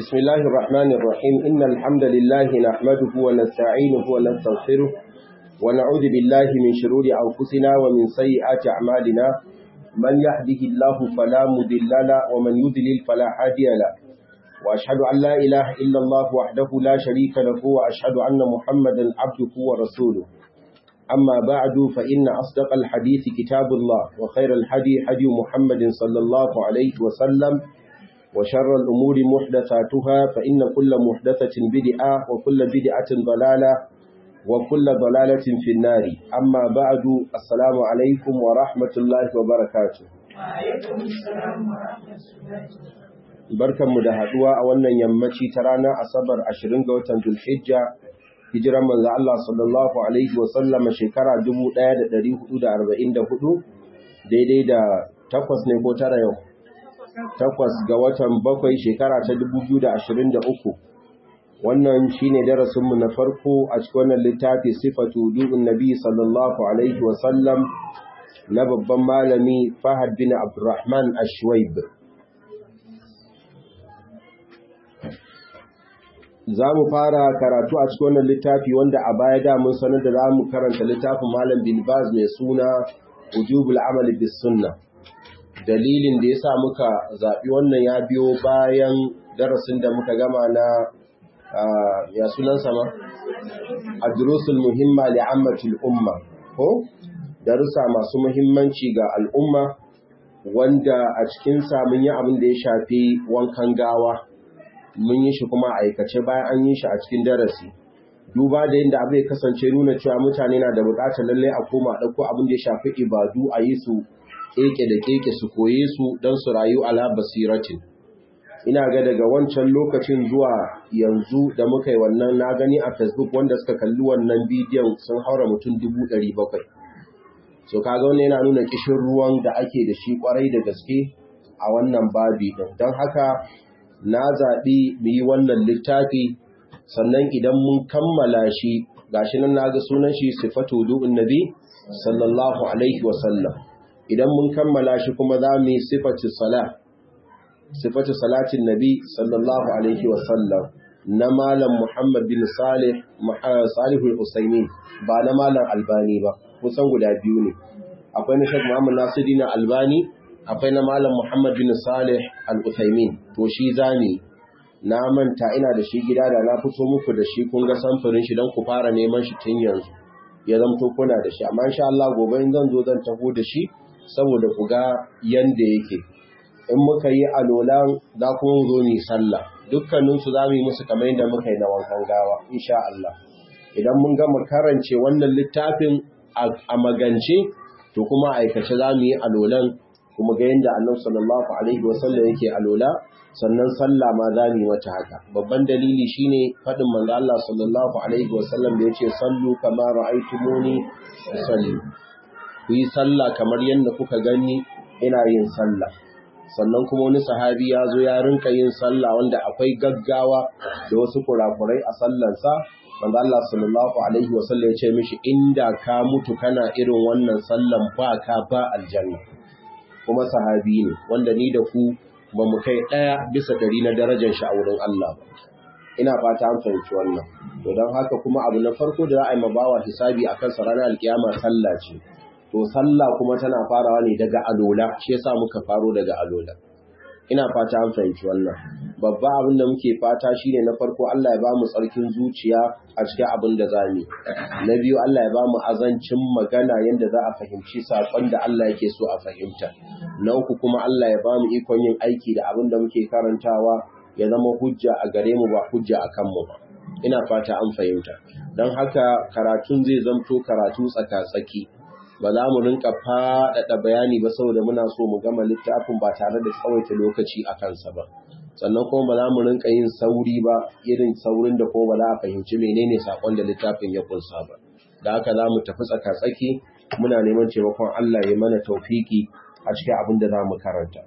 بسم الله الرحمن الرحيم إن الحمد لله نحمده ونستعينه ونستغفره ونعوذ بالله من شرور أنفسنا ومن سيئات أعمالنا من يهده الله فلا مضل له ومن يضلل فلا هادي له وأشهد أن لا إله إلا الله وحده لا شريك له وأشهد أن محمدا عبده ورسوله أما بعد فإن أصدق الحديث كتاب الله وخير الحدي حدي محمد صلى الله عليه وسلم وشر الأمور محدثاتها فإن كل محدثة بدعة وكل بدعة ضلالة وكل ضلالة في النار أما بعد السلام عليكم ورحمة الله وبركاته وعليكم السلام ورحمة الله barkanmu da haduwa a wannan yammaci ta ranar asabar 20 ga watan Zulhijja hijiran manzo Allah sallallahu alaihi wa sallama shekara 1444 daidai da takwas ne ko tara yau takwas ga watan bakwai shekara ta 2023 wannan shine darasinmu na farko a cikin wannan littafi sifatu du'un nabi sallallahu alaihi wa sallam na babban malami Fahad bin Abdurrahman Ashwaib za mu fara karatu a cikin wannan littafi wanda a baya da mun sanar da za mu karanta littafin malam bin baz mai suna ujubul amali bis sunna dalilin da yasa muka zaɓi wannan ya biyo bayan darasin da muka gama na ya sunan sama adrusul muhimma li ammatil umma ko darussa masu muhimmanci ga al'umma wanda a cikin sa mun yi abin da ya shafi wankan gawa mun yi shi kuma aikace bayan an yi shi a cikin darasi duba da yadda abu ya kasance nuna cewa mutane na da bukatar lalle a koma ɗauko abin da ya shafi ibadu a yi su keke da keke su koye su don su rayu ala basiratin ina ga daga wancan lokacin zuwa yanzu da muka yi wannan na gani a facebook wanda suka kalli wannan bidiyon sun haura mutum dubu ɗari bakwai so kaga wannan yana nuna kishin ruwan da ake da shi kwarai da gaske a wannan babi ɗin don haka na zaɓi mu yi wannan littafi sannan idan mun kammala shi gashi nan na ga sunan shi sifatu du'un nabi sallallahu alaihi wasallam idan mun kammala shi kuma za mu yi sifatu sala sifatu salatin nabi sallallahu alaihi wasallam na malam muhammad bin salih salihul usaimin ba na malam albani ba kusan guda biyu ne akwai na shek muhammad nasiruddin albani akwai na malam Muhammad bin Salih al-Uthaymin to shi zani na manta ina da shi gida da na fito muku da shi kun ga samfurin shi don ku fara neman shi tun yanzu ya zamto kuna da shi amma insha Allah gobe in zan zo zan taho da shi saboda ku ga yanda yake in muka yi alolan za ku zo ni sallah dukkanin su za mu yi musu kamar yadda muka yi na wankan gawa insha Allah idan mun gama karance wannan littafin a magance to kuma aikace za mu yi alolan kuma ga yadda annabi sallallahu alaihi wasallam yake alola sannan sallah ma za mu wata haka babban dalili shine fadin manzo Allah sallallahu alaihi wasallam da yace sallu kama ra'aytumuni usalli ku yi sallah kamar yadda kuka gani ina yin sallah sannan kuma wani sahabi ya zo ya rinka yin sallah wanda akwai gaggawa da wasu kurakurai a sallansa manzo Allah sallallahu alaihi wasallam ya ce mishi inda ka mutu kana irin wannan sallan ba ka ba aljanna kuma sahabi ne wanda ni da ku ba mu kai ɗaya bisa ɗari na darajar shi a wurin Allah ba. Ina fata an fahimci wannan. To don haka kuma abu na farko da za a yi mabawa hisabi a kansa ranar alkiyama sallah ce. To sallah kuma tana farawa ne daga alola, shi yasa muka faro daga alola. Ina fata an fahimci wannan. Babba abin da muke fata shine na farko Allah ya ba mu tsarkin zuciya a cikin abin da za mu. Na biyu Allah ya ba mu azancin magana yadda za a fahimci saƙon da Allah yake so a fahimta. Na uku kuma Allah ya ba mu ikon yin aiki da abin da muke karantawa ya zama hujja a gare mu ba hujja a kanmu ba. Ina fata an fahimta. Don haka karatun zai zamto karatu tsaka-tsaki. Ba za mu rinka faɗaɗa bayani ba saboda muna so mu gama littafin ba tare da tsawaita lokaci a kansa ba. sannan kuma ba za mu rinka yin sauri ba irin saurin da kuma ba za a fahimci menene sakon da littafin ya kunsa ba da haka za mu tafi tsaka-tsaki muna neman taimakon Allah ya mana taufiki a cikin abin da za mu karanta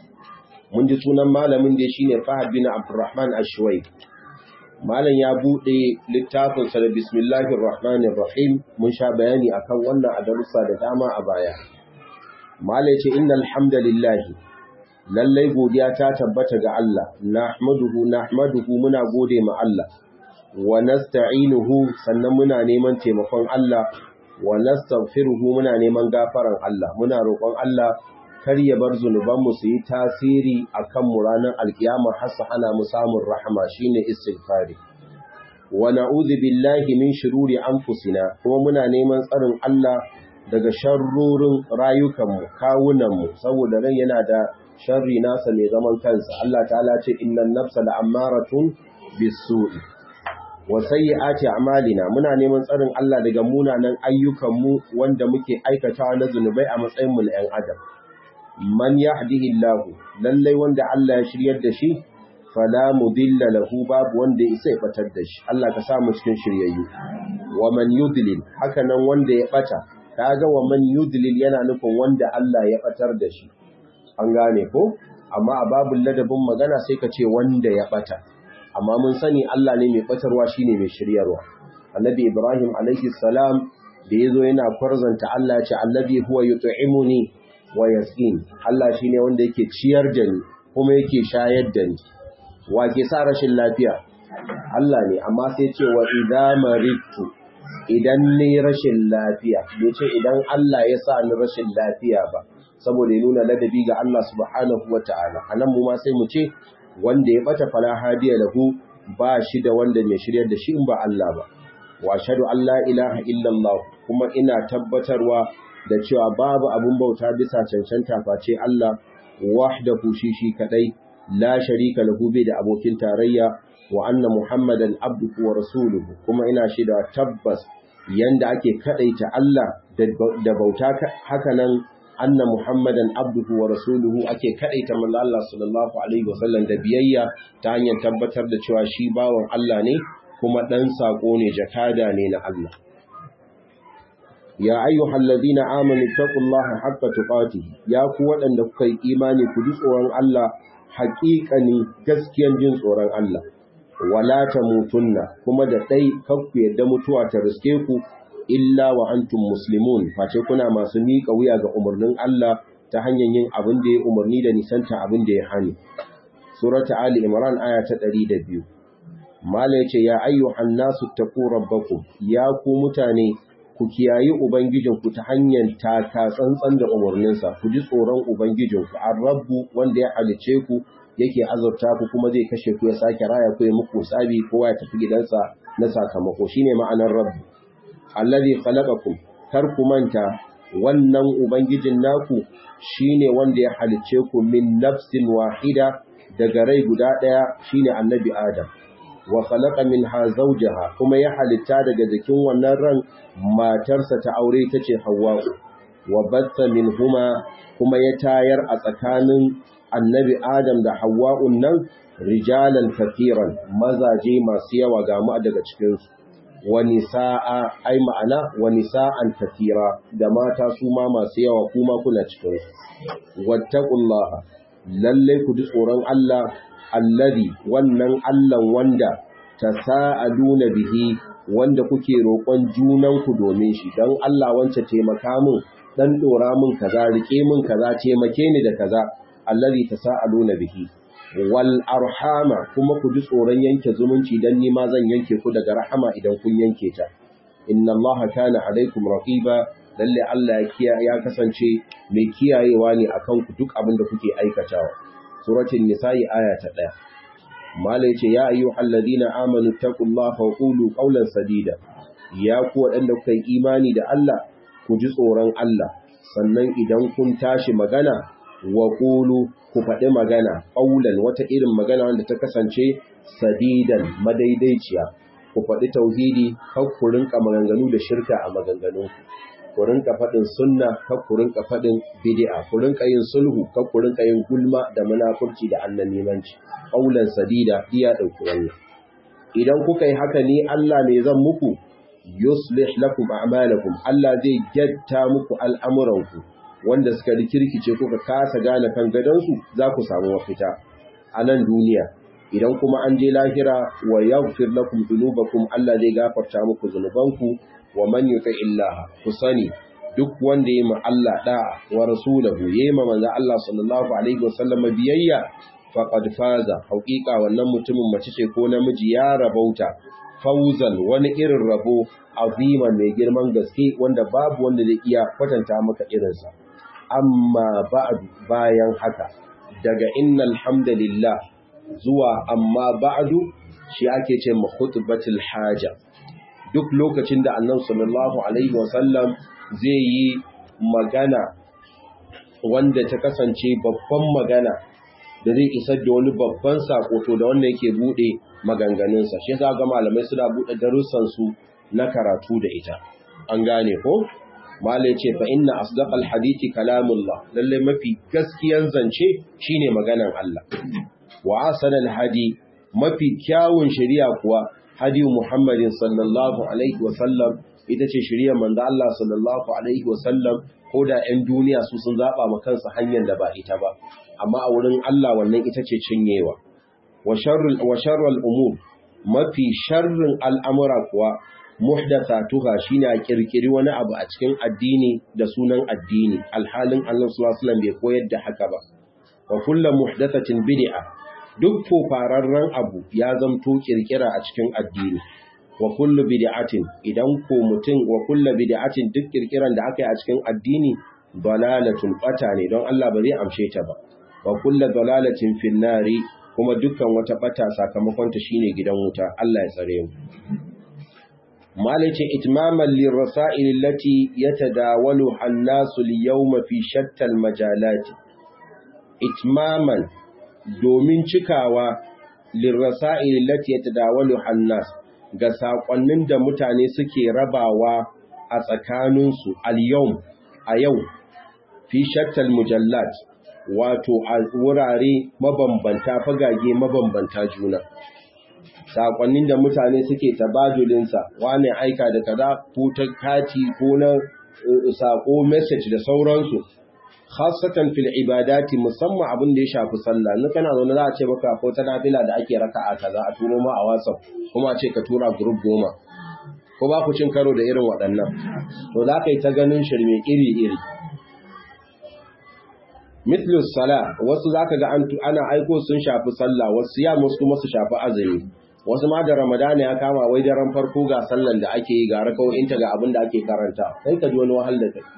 mun ji sunan malamin da shine Fahad bin Abdurrahman Ashwai malam ya bude littafin sa da bismillahir rahmanir rahim mun sha bayani akan wannan a darussa da dama a baya malam ce innal hamdalillah lallai godiya ta tabbata ga Allah nahmaduhu nahmaduhu muna gode ma Allah wa nasta'inuhu sannan muna neman taimakon Allah wa nastaghfiruhu muna neman gafaran Allah muna roƙon Allah kar ya bar zunubanmu su yi tasiri akan mu ranar alkiyama har su hana mu samun rahama shine istighfari wa na'udhu billahi min shururi anfusina kuma muna neman tsarin Allah daga sharrorin rayukanmu kawunanmu saboda ran yana da sharri nasa mai zaman kansa Allah ta'ala ce innan nafsa la'ammaratun bisu'i wa sayyi'ati a'malina muna neman tsarin Allah daga munanan ayyukanmu wanda muke aikatawa na zunubai a matsayin mu na 'yan adam man yahdihillahu lallai wanda Allah ya shiryar da shi fala mudilla lahu babu wanda ya isa ya batar da shi Allah ka sa mu cikin shiryayyu wa man yudlil haka nan wanda ya bata kaga wa man yudlil yana nufin wanda Allah ya batar da shi an gane ko amma a babul ladabin magana sai ka ce wanda ya bata amma mun sani Allah ne mai batarwa shine mai shiryarwa annabi Ibrahim alaihi salam da yazo yana kwarzanta Allah ya ce allazi huwa yut'imuni wa yasqin Allah shine wanda yake ciyar da ni kuma yake shayar da ni wa ke sa rashin lafiya Allah ne amma sai ce wa idza maritu idan ni rashin lafiya bai ce idan Allah ya sa ni rashin lafiya ba saboda ya nuna ladabi ga Allah subhanahu wata'ala anan mu ma sai mu ce wanda ya bata fala hadiya lahu ba shi da wanda mai shiryar da shi in ba Allah ba wa ashhadu an la ilaha illallah kuma ina tabbatarwa da cewa babu abun bauta bisa cancanta face Allah wahdahu shi shi kadai la sharika lahu bi da abokin tarayya wa anna muhammadan abduhu wa rasuluhu kuma ina shaida tabbas yanda ake kadaita Allah da bauta haka nan anna muhammadan abduhu wa rasuluhu ake kadaita manzo Allah sallallahu alaihi wasallam da biyayya ta hanyar tabbatar da cewa shi bawan Allah ne kuma dan sako ne jakada ne na Allah ya ayyuhal ladina amanu taqullaha haqqa tuqatih ya ku wadanda kuka yi imani ku ji tsoron Allah haƙiƙani gaskiyan jin tsoron Allah wala tamutunna kuma da dai kakku yadda mutuwa ta riske ku illa wa antum muslimun face kuna masu miƙa wuya ga umarnin Allah ta hanyar yin abin da ya umarni da nisanta abin da ya hani surata ali imran aya ta 102 mala yace ya ayyuhan nasu taqu rabbakum ya ku mutane ku kiyayi ubangijinku ta hanyar taka tsantsan da umarninsa ku ji tsoron ubangijinku ar-rabbu wanda ya halice ku yake azurta ku kuma zai kashe ku ya sake raya ku ya muku sabi kowa ya tafi gidansa na sakamako shine ma'anar rabbu allazi khalaqakum kar ku manta wannan ubangijin naku shine wanda ya halice ku min nafsin wahida daga rai guda daya shine annabi adam wa khalaqa minha zawjaha kuma ya halitta daga jikin wannan ran matarsa ta aure tace Hawwa wa batta minhuma kuma ya tayar a tsakanin annabi Adam da Hawwa'un nan rijalan kafiran mazaje masu yawa ga mu daga cikin su wa nisaa ai ma'ana wa nisaan kafira da mata su ma masu yawa kuma kuna cikin su wattaqullaha lalle ku ji tsoron Allah alladhi wannan Allah wanda tasaaluna bihi wanda kuke roƙon junanku domin shi dan Allah wance taimaka min dan dora min kaza rike min kaza taimake ni da kaza allazi tasaaluna bihi wal arhama kuma ku ji tsoron yanke zumunci dan ni ma zan yanke ku daga rahama idan kun yanke ta inna allaha kana alaikum raqiba lalle Allah ya ya kasance mai kiyayewa ne akan ku duk abin da kuke aikatawa suratul nisa'i aya ta 1 mala yace ya ayyuhal ladina amanu taqullaha wa qulu qawlan sadida ya ku wadanda kuka yi imani da Allah ku ji tsoron Allah sannan idan kun tashi magana wa qulu ku faɗi magana qawlan wata irin magana wanda ta kasance sadidan madaidaiciya ku faɗi tauhidi kar ku rinka maganganu da shirka a maganganunku ku rinka faɗin sunna kar ku rinka faɗin bid'a ku rinka yin sulhu kar ku rinka yin gulma da munafurci da annamimanci qaulan sadida iya dauki wannan idan kuka yi haka ni Allah ne zan muku yuslih lakum a'malakum Allah zai jatta muku al'amuranku wanda suka rikirkice kuka kasa gane kan gadansu za ku samu mafita a nan duniya idan kuma an je lahira wa yaghfir lakum dhunubakum Allah zai gafarta muku zunubanku wa man yuti illaha ku sani duk wanda ya ma Allah da'a wa rasulahu ya ma manzo Allah sallallahu alaihi wasallam biyayya faqad faza haqiqa wannan mutumin mace ce ko namiji ya rabauta fauzan wani irin rabo aziman mai girman gaske wanda babu wanda zai iya kwatanta maka irinsa amma ba'du bayan haka daga innal hamdalillah zuwa amma ba'du shi ake ce ma khutbatul haja duk lokacin da annabi sallallahu alaihi wasallam zai yi magana wanda ta kasance babban magana da zai isar da wani babban sako to da wanda yake bude maganganunsa shi yasa ga malamai suna bude darussan su na karatu da ita an gane ko malai ce fa inna asdaqal hadithi kalamullah lalle mafi gaskiyan zance shine maganan Allah wa asanal hadi mafi kyawun shari'a kuwa hadi Muhammadin sallallahu alaihi wa sallam ita ce shari'ar manzo Allah sallallahu alaihi wa sallam ko da 'yan duniya su sun zaba ma kansu hanyar da ba ita ba amma a wurin Allah wannan ita ce cinyewa wa sharrul wa sharrul umur mafi sharrin al'amura kuwa muhdathatuha shine a kirkiri wani abu a cikin addini da sunan addini alhalin Allah sallallahu alaihi wasallam bai koyar da haka ba wa kullu muhdathatin bid'a duk fararren abu ya zamto kirkira a cikin addini wa kullu bid'atin idan ko mutum wa kullu bid'atin duk kirkiran da aka yi a cikin addini dalalatun bata ne don Allah ba zai amshe ta ba wa kullu dalalatin fin nari kuma dukkan wata bata sakamakon ta shine gidan wuta Allah ya tsare mu مالك إتماما للرسائل التي يتداولها الناس اليوم في شتى المجالات إتماما دومين شكاوى للرسائل التي يتداولها الناس ga saƙonnin da mutane suke rabawa a tsakaninsu al-yau a yau fi shattal mujallat wato a wurare mabambanta fagage mabambanta juna sakonnin da mutane suke tabajulinsa wane aika da kaza ko ta kati ko na sako message da sauransu khasatan fil ibadati musamman abin da ya shafi sallah in kana zaune za a ce maka ko ta nafila da ake raka'a kaza a turo ma a WhatsApp kuma a ce ka tura group goma ko ba ku cin karo da irin waɗannan to za ka yi ta ganin shirme iri iri mithlus sala wasu zaka ga ana aiko sun shafi sallah wasu ya musu kuma su shafi azumi wasu ma da ramadana ya kama wai daren farko ga sallan da ake yi ga rakawoyinta ga abin da ake karanta sai ka ji wani wahal da kai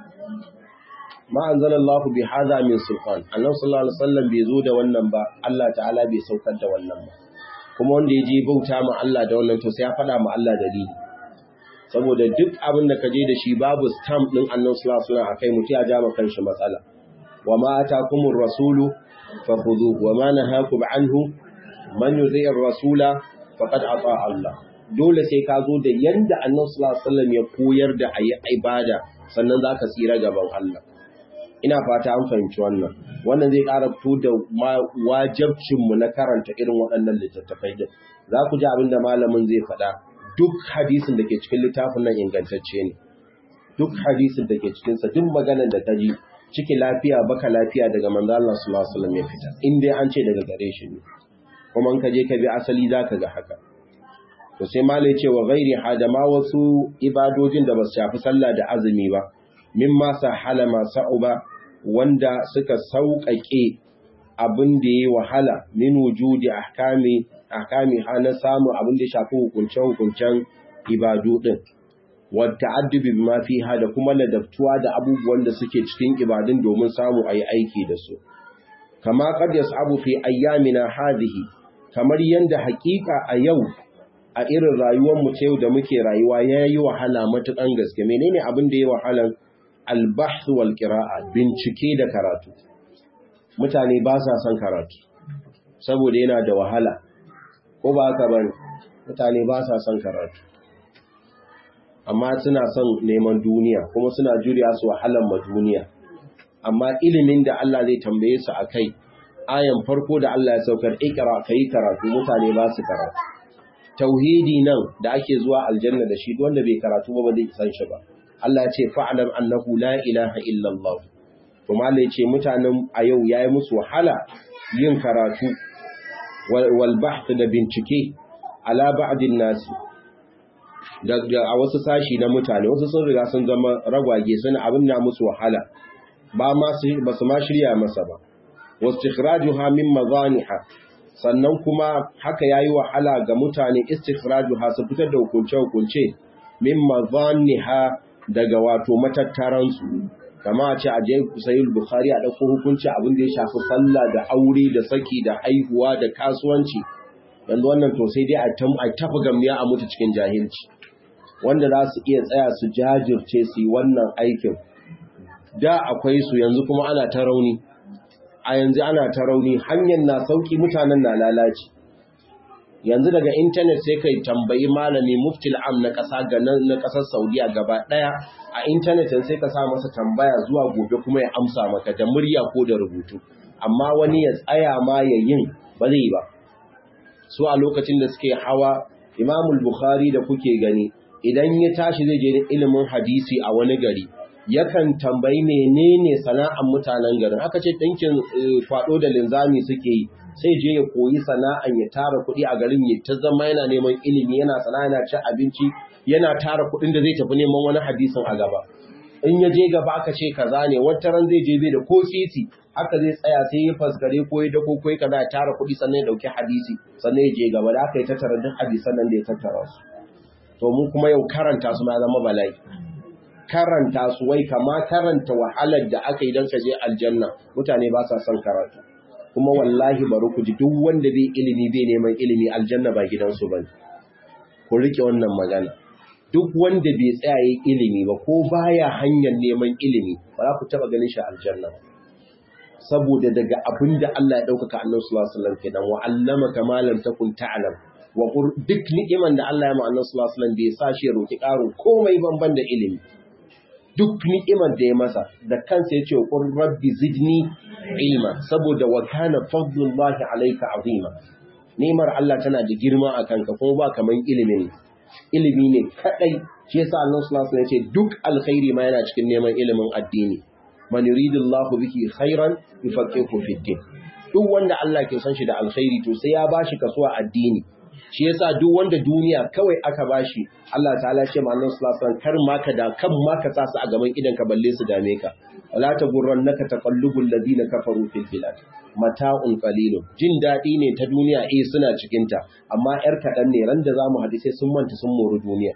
ma anzalallahu bi hadha min sultan annabi sallallahu alaihi wasallam bai zo da wannan ba Allah ta'ala bai saukar da wannan ba kuma wanda ya je bauta ma Allah da wannan to sai ya faɗa ma Allah dalili saboda duk abin da ka je da shi babu stamp din annabi sallallahu alaihi wasallam akai mutum ya ja ma kanshi matsala wa ma atakumur rasulu fakhudhuhu wa ma nahakum anhu man yuti'ir rasula faqad ata Allah dole sai ka zo da yanda Annabi sallallahu alaihi wasallam ya koyar da ayi ibada sannan zaka tsira gaban Allah ina fata an fahimci wannan wannan zai ƙara fito da wajibcin mu na karanta irin waɗannan littattafai din za ku ji abin da malamin zai faɗa duk hadisin da ke cikin littafin nan ingantacce ne duk hadisin da ke cikin sa duk maganar da ta ji ciki lafiya baka lafiya daga manzo Allah sallallahu alaihi wasallam ya fita in dai an ce daga gare shi ne kuma in ka je ka bi asali zaka ga haka to sai malai ce wa ghairi hadama wasu ibadojin da ba su shafi sallah da azumi ba mimma sahala ma sa'uba wanda suka sauƙaƙe abin da yayi wahala min wujudi ahkami ahkami hana samu abin da shafi hukuncen hukuncen ibadu din wa ta'addubi bima fiha da kuma ladabtuwa da abubuwan da suke cikin ibadun domin samu ayi aiki da su kama qad yas'abu fi ayyamina hadhihi kamar yanda hakika a yau a irin rayuwar mu ta yau da muke rayuwa yayi wahala matukan gaske menene abin da yayi wahalan al-bahth wal qira'a bincike da karatu mutane ba sa son karatu saboda yana da wahala ko ba haka bane mutane ba sa son karatu amma suna son neman duniya kuma suna juriya su wahalan ma duniya amma ilimin da Allah zai tambaye su akai ayan farko da Allah ya saukar ikra kai karatu mutane ba su karatu tauhidi nan da ake zuwa aljanna da shi wanda bai karatu ba ba zai san shi ba Allah ya ce fa'lam annahu la ilaha illa Allah to malai ce mutanen a yau yayi musu wahala yin karatu wal bahth da bincike ala ba'din nasi da a wasu sashi na mutane wasu sun riga sun zama ragwage suna abin na musu wahala ba ma ba su ma shirya masa ba wastikhrajuha min mazaniha sannan kuma haka yayi wahala ga mutane istikhrajuha su fitar da hukunce hukunce min mazaniha daga wato matattaran su kama a ce a je sahih bukhari a dauko hukunci abin da ya shafi sallah da aure da saki da haihuwa da kasuwanci yanzu wannan to sai dai a tafi gamniya a mutu cikin jahilci wanda za su iya tsaya su jajirce su yi wannan aikin da akwai su yanzu kuma ana ta rauni a yanzu ana ta rauni hanyar na sauki mutanen na lalaci yanzu daga intanet sai kai tambayi malami muftil am na ƙasa ga na ƙasar saudiya gaba ɗaya a intanet sai ka sa masa tambaya zuwa gobe kuma ya amsa maka da murya ko da rubutu amma wani ya tsaya ma ya yin ba zai ba su a lokacin da suke hawa imamul bukhari da kuke gani idan ya tashi zai je da ilimin hadisi a wani gari yakan tambayi menene sana'an mutanen garin aka ce ɗinkin kwaɗo da linzami suke yi sai je ya koyi sana'an ya tara kuɗi a garin ya ta zama yana neman ilimi yana sana'a yana cin abinci yana tara kuɗin da zai tafi neman wani hadisin a gaba in ya je gaba aka ce kaza ne wata ran zai je bai da ko sisi haka zai tsaya sai ya faskare ko ya dako ko ya kaza ya tara kuɗi sannan ya dauki hadisi sannan ya je gaba da aka yi tattara duk hadisan nan da ya tattara su to mu kuma yau karanta su ma zama bala'i karanta su wai kama karanta wahalar da aka yi don ka je aljanna mutane ba sa son karatu kuma wallahi bari ku ji duk wanda bai ilimi bai neman ilimi aljanna ba gidansu ba ku rike wannan magana duk wanda bai tsaya yi ilimi ba ko baya hanyar neman ilimi ba za ku taba ganin shi aljanna saboda daga abin da Allah ya ɗaukaka annabi sallallahu alaihi wasallam kenan wa allama kama lam takun ta'lam wa duk ni'iman da Allah ya ma annabi sallallahu alaihi wasallam bai sa shi ya roki ƙarin komai banban da ilimi duk ni'imar da ya masa da kansa ya ce wa qur rabbi zidni ilma saboda wa kana fadlullahi alayka azima ni'imar Allah tana da girma a kanka kuma ba kaman ilimin ilimi ne kadai shi yasa Allah sallallahu alaihi wasallam ya ce duk alkhairi ma yana cikin neman ilimin addini man yuridullahu biki khairan yufaqihu fid din duk wanda Allah ke san shi da alkhairi to sai ya bashi kasuwa addini shi yasa duk wanda duniya kawai aka bashi Allah ta'ala ce ma Allah sallallahu alaihi kar ma ka da kan ma ka sa su a gaban idan ka balle su dame ka wala tagurrannaka taqallubul ladina kafaru fil bilad mata'un qalilun jin dadi ne ta duniya eh suna cikin ta amma yar kadan ne ran da zamu hadisi sun manta sun moru duniya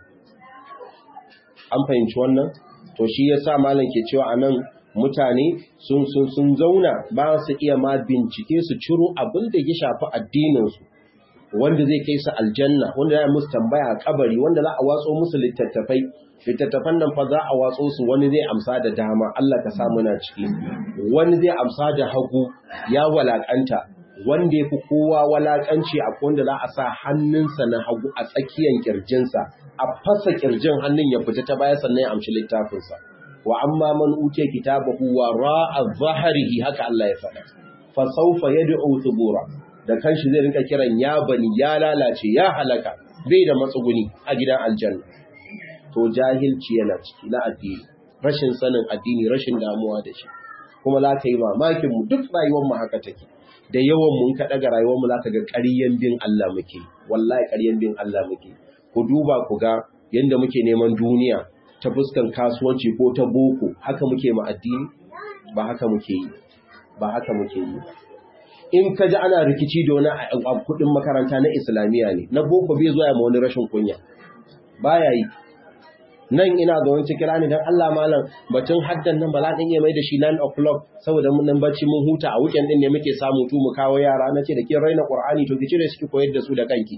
an fahimci wannan to shi yasa malam ke cewa anan mutane sun sun sun zauna ba su iya ma bincike su ciro abin da ya shafi addinin su wanda zai kai su aljanna wanda za musu tambaya a kabari wanda za a watso musu littattafai littattafan nan fa za a watso su wani zai amsa da dama Allah ka sa muna ciki wani zai amsa da hagu ya walakanta wanda yafi kowa walakanci a wanda za a sa hannunsa na hagu a tsakiyar kirjinsa a fasa kirjin hannun ya fita ta baya sannan ya amshi littafinsa wa amma man utiya kitabahu wa ra'a zahrihi haka Allah ya faɗa fa sawfa yad'u thubura da kanshi zai rinka kiran ya bani ya lalace ya halaka bai da matsuguni a gidan aljanna to jahilci yana ciki na addini rashin sanin addini rashin damuwa da shi kuma za ka yi mamakin mu duk rayuwar mu haka take da yawan mun ka daga rayuwar mu zaka ga ƙaryan bin Allah muke wallahi ƙaryan bin Allah muke ku duba ku ga yanda muke neman duniya ta fuskan kasuwanci ko ta boko haka muke ma addini ba haka muke yi ba haka muke yi in ka ji ana rikici da wani a kudin makaranta na islamiyya ne na boko bai zuwa ma wani rashin kunya baya yi nan ina ga wani kira ne don Allah malam batun haddan nan ba za iya mai da shi 9 o'clock saboda mun nan bacci mun huta a weekend din ne muke samu tu mu kawo yara na ce da kin raina qur'ani to ki cire su ki koyar da su da kanki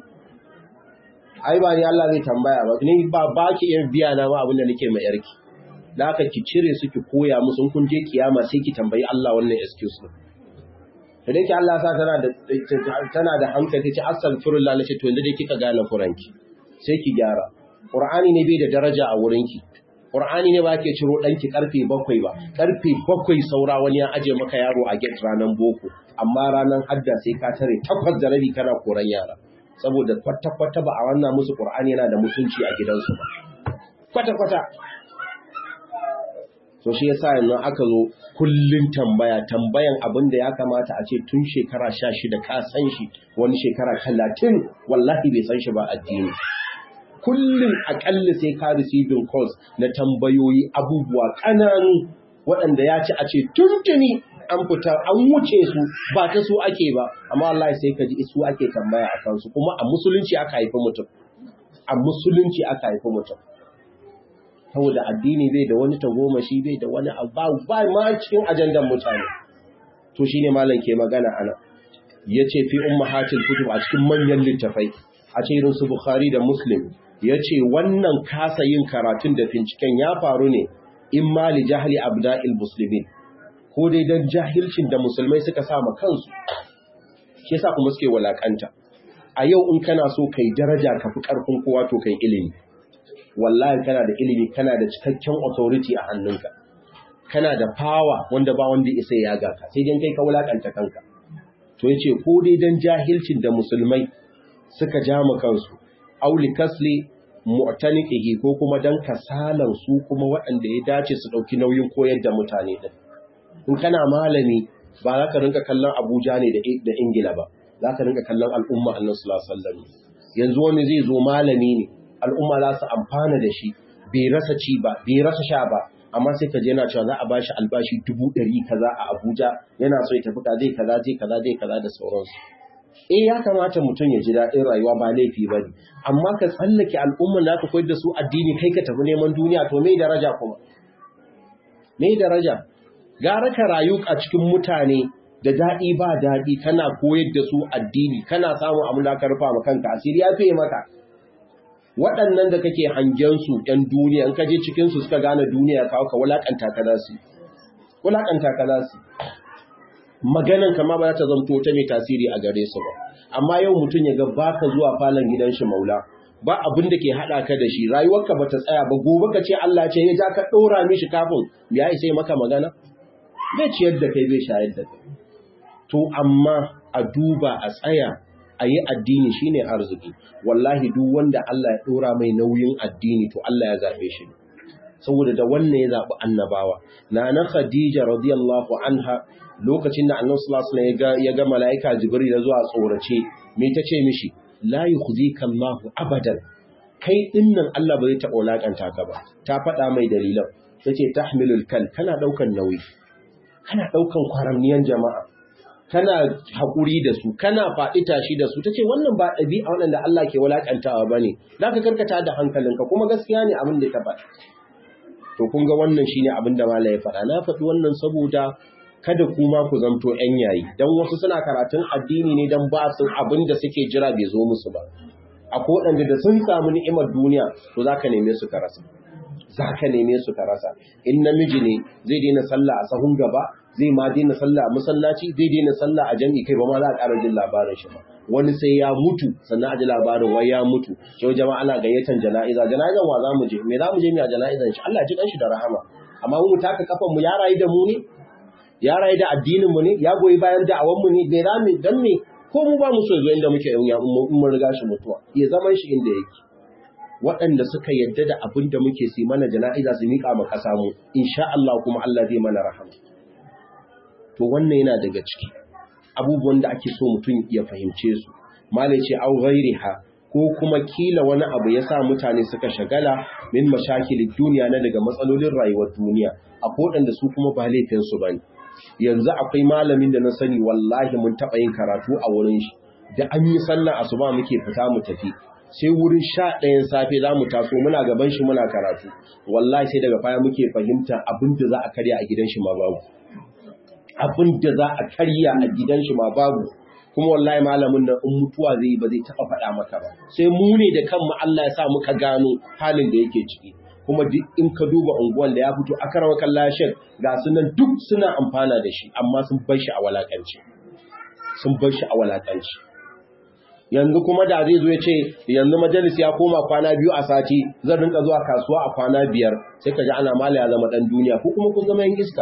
ai ba ni Allah zai tambaya ba ni ba ba ki iya biya na ma abin da nake mai yarki da haka ki cire su ki koya musu kun je kiyama sai ki tambayi Allah wannan excuse din da dai Allah sa tana da tana da hankali ce astaghfirullah nace to yanzu dai kika gane kuranki sai ki gyara qur'ani ne bai da daraja a wurinki qur'ani ne ba ke ciro danki karfe 7 ba karfe 7 saura wani ya aje maka yaro a gate ranan boko amma ranan hadda sai ka tare takwas da rabi kana koran yara saboda kwata kwata ba a wannan musu qur'ani yana da mutunci a gidansu ba kwata kwata to shi yasa yanzu aka zo kullun tambaya tambayan abin da ya kamata a ce tun shekara sha shida ka san shi wani shekara talatin wallahi bai san shi ba addini kullum akalla sai ka receiving calls na tambayoyi abubuwa ƙananu waɗanda ya ci a ce tuntuni an fita an wuce su ba ta su ake ba amma Allah sai ka ji su ake tambaya a kansu kuma a musulunci aka haifi mutum a musulunci aka haifi mutum saboda addini bai da wani tagomashi bai da wani abu ba ma cikin ajandan mutane to shine malam ke magana ana yace fi ummahatil kutub a cikin manyan littafai a ce irin su bukhari da muslim yace wannan kasa yin karatun da binciken ya faru ne in ma li jahli abda'il muslimin ko dai dan jahilcin da musulmai suka sama kansu shi yasa kuma suke walakanta a yau in kana so kai daraja ka fi karfin kowa to kai ilimi wallahi kana da ilimi kana da cikakken authority a hannunka kana da power wanda ba wanda isa ya ga ka sai dan kai ka wulakanta kanka to yace ko dai dan jahilcin da musulmai suka jama kansu auli kasli mu'taniqihi ko kuma dan kasalan su kuma waɗanda ya dace su dauki nauyin koyar da mutane din in kana malami ba za ka rinka kallon Abuja ne da Ingila ba za ka rinka kallon al'umma Annabi sallallahu alaihi wasallam yanzu wani zai zo malami ne al'umma za su amfana da shi bai rasa ci ba bai rasa sha ba amma sai ka je yana cewa za a bashi albashi dubu ɗari kaza a Abuja yana so ya tafi ka zai kaza zai kaza zai kaza da sauransu eh ya kamata mutum ya ji daɗin rayuwa ba laifi ba ne amma ka tsallake al'umman da aka koyar da su addini kai ka tafi neman duniya to me daraja kuma me daraja gara ka rayu a cikin mutane da daɗi ba daɗi kana koyar da su addini kana samun abin da ka rufa ma kanka asiri ya fiye maka waɗannan da kake hangen su ‘yan duniya in ka je cikin su suka gane duniya kawo ka wulaƙanta ka za su wulaƙanta ka za su maganan kama ba za ta zamto ta mai tasiri a gare su ba amma yau mutum ya ga baka zuwa falon gidan shi maula ba abin da ke haɗa ka da shi rayuwarka ba ta tsaya ba gobe ka ce Allah ce ya ja ka ɗora mishi kafin ya isa maka magana bai ciyar da kai bai shayar da kai to amma a duba a tsaya a yi addini shine arziki wallahi duk wanda Allah ya ɗora mai nauyin addini to Allah ya zaɓe shi saboda da wannan ya zaɓi annabawa na na Khadija radiyallahu anha lokacin da annabi sallallahu alaihi wasallam ya ga malaika jibril ya zuwa tsorace me tace mishi la yukhzika Allah abadan kai dinnan Allah bai taɓa lakanta ka ba ta faɗa mai dalilan tace tahmilul kal kana daukan nauyi kana daukan kwaramniyan jama'a kana hakuri da su kana faɗi tashi da su tace wannan ba ɗabi'a wanda Allah ke walakantawa bane zaka karkata da hankalinka kuma gaskiya ne abin da ta faɗa to kun ga wannan shine abin da malai ya faɗa na faɗi wannan saboda kada kuma ku zamto ‘yan yayi, don wasu suna karatun addini ne don ba su abin da suke jira bai zo musu ba. A waɗanda da sun samu ni'imar duniya, to za ka neme su ka rasa. Za ka neme su ka rasa. In namiji ne zai daina sallah a sahun gaba, zai ma daina sallah a masallaci, zai daina sallah a jami'i kai ba ma za a ƙara jin labarin shi ba. Wani sai ya mutu sannan a ji labarin wai ya mutu. Yau jama'a ana gayyatan jana'iza. Jana'izan wa za mu je? Me za mu je mu a jana'izan shi? Allah ji shi da rahama. Amma mu taka kafan mu ya rayu da mu ne? ya rayu da addinin mu ne ya goyi bayan da'awan mu ne bai rami dan me ko mu ba mu so zo inda muke yan mun riga shi mutuwa ya zaman shi inda yake waɗanda suka yadda da abin da muke si mana jana'iza su miƙa ma ƙasa mu insha Allah kuma Allah zai mana rahama to wannan yana daga ciki abubuwan da ake so mutum ya fahimce su malai ce au ghairiha ko kuma kila wani abu ya sa mutane suka shagala min mashakilin duniya na daga matsalolin rayuwar duniya a waɗanda su kuma ba laifinsu ba ne yanzu akwai malamin da na sani wallahi mun taɓa yin karatu a wurin shi da an yi sallar asuba muke fita mu tafi sai wurin sha ɗayan safe za mu taso muna gaban shi muna karatu wallahi sai daga baya muke fahimta abin da za a karya a gidan shi ma babu abin da za a karya a gidan shi ma babu kuma wallahi malamin nan in mutuwa zai ba zai taɓa faɗa maka ba sai mu ne da kanmu Allah ya sa muka gano halin da yake ciki kuma duk in ka duba unguwan da ya fito a karawa kallashin ga su nan duk suna amfana da shi amma sun bar shi a walakanci sun bar shi a walakanci yanzu kuma da zai zo ya ce yanzu majalis ya koma kwana biyu a sati zan rinka zuwa kasuwa a kwana biyar sai ka ji ana mala ya zama dan duniya ko kuma kun zama yan iska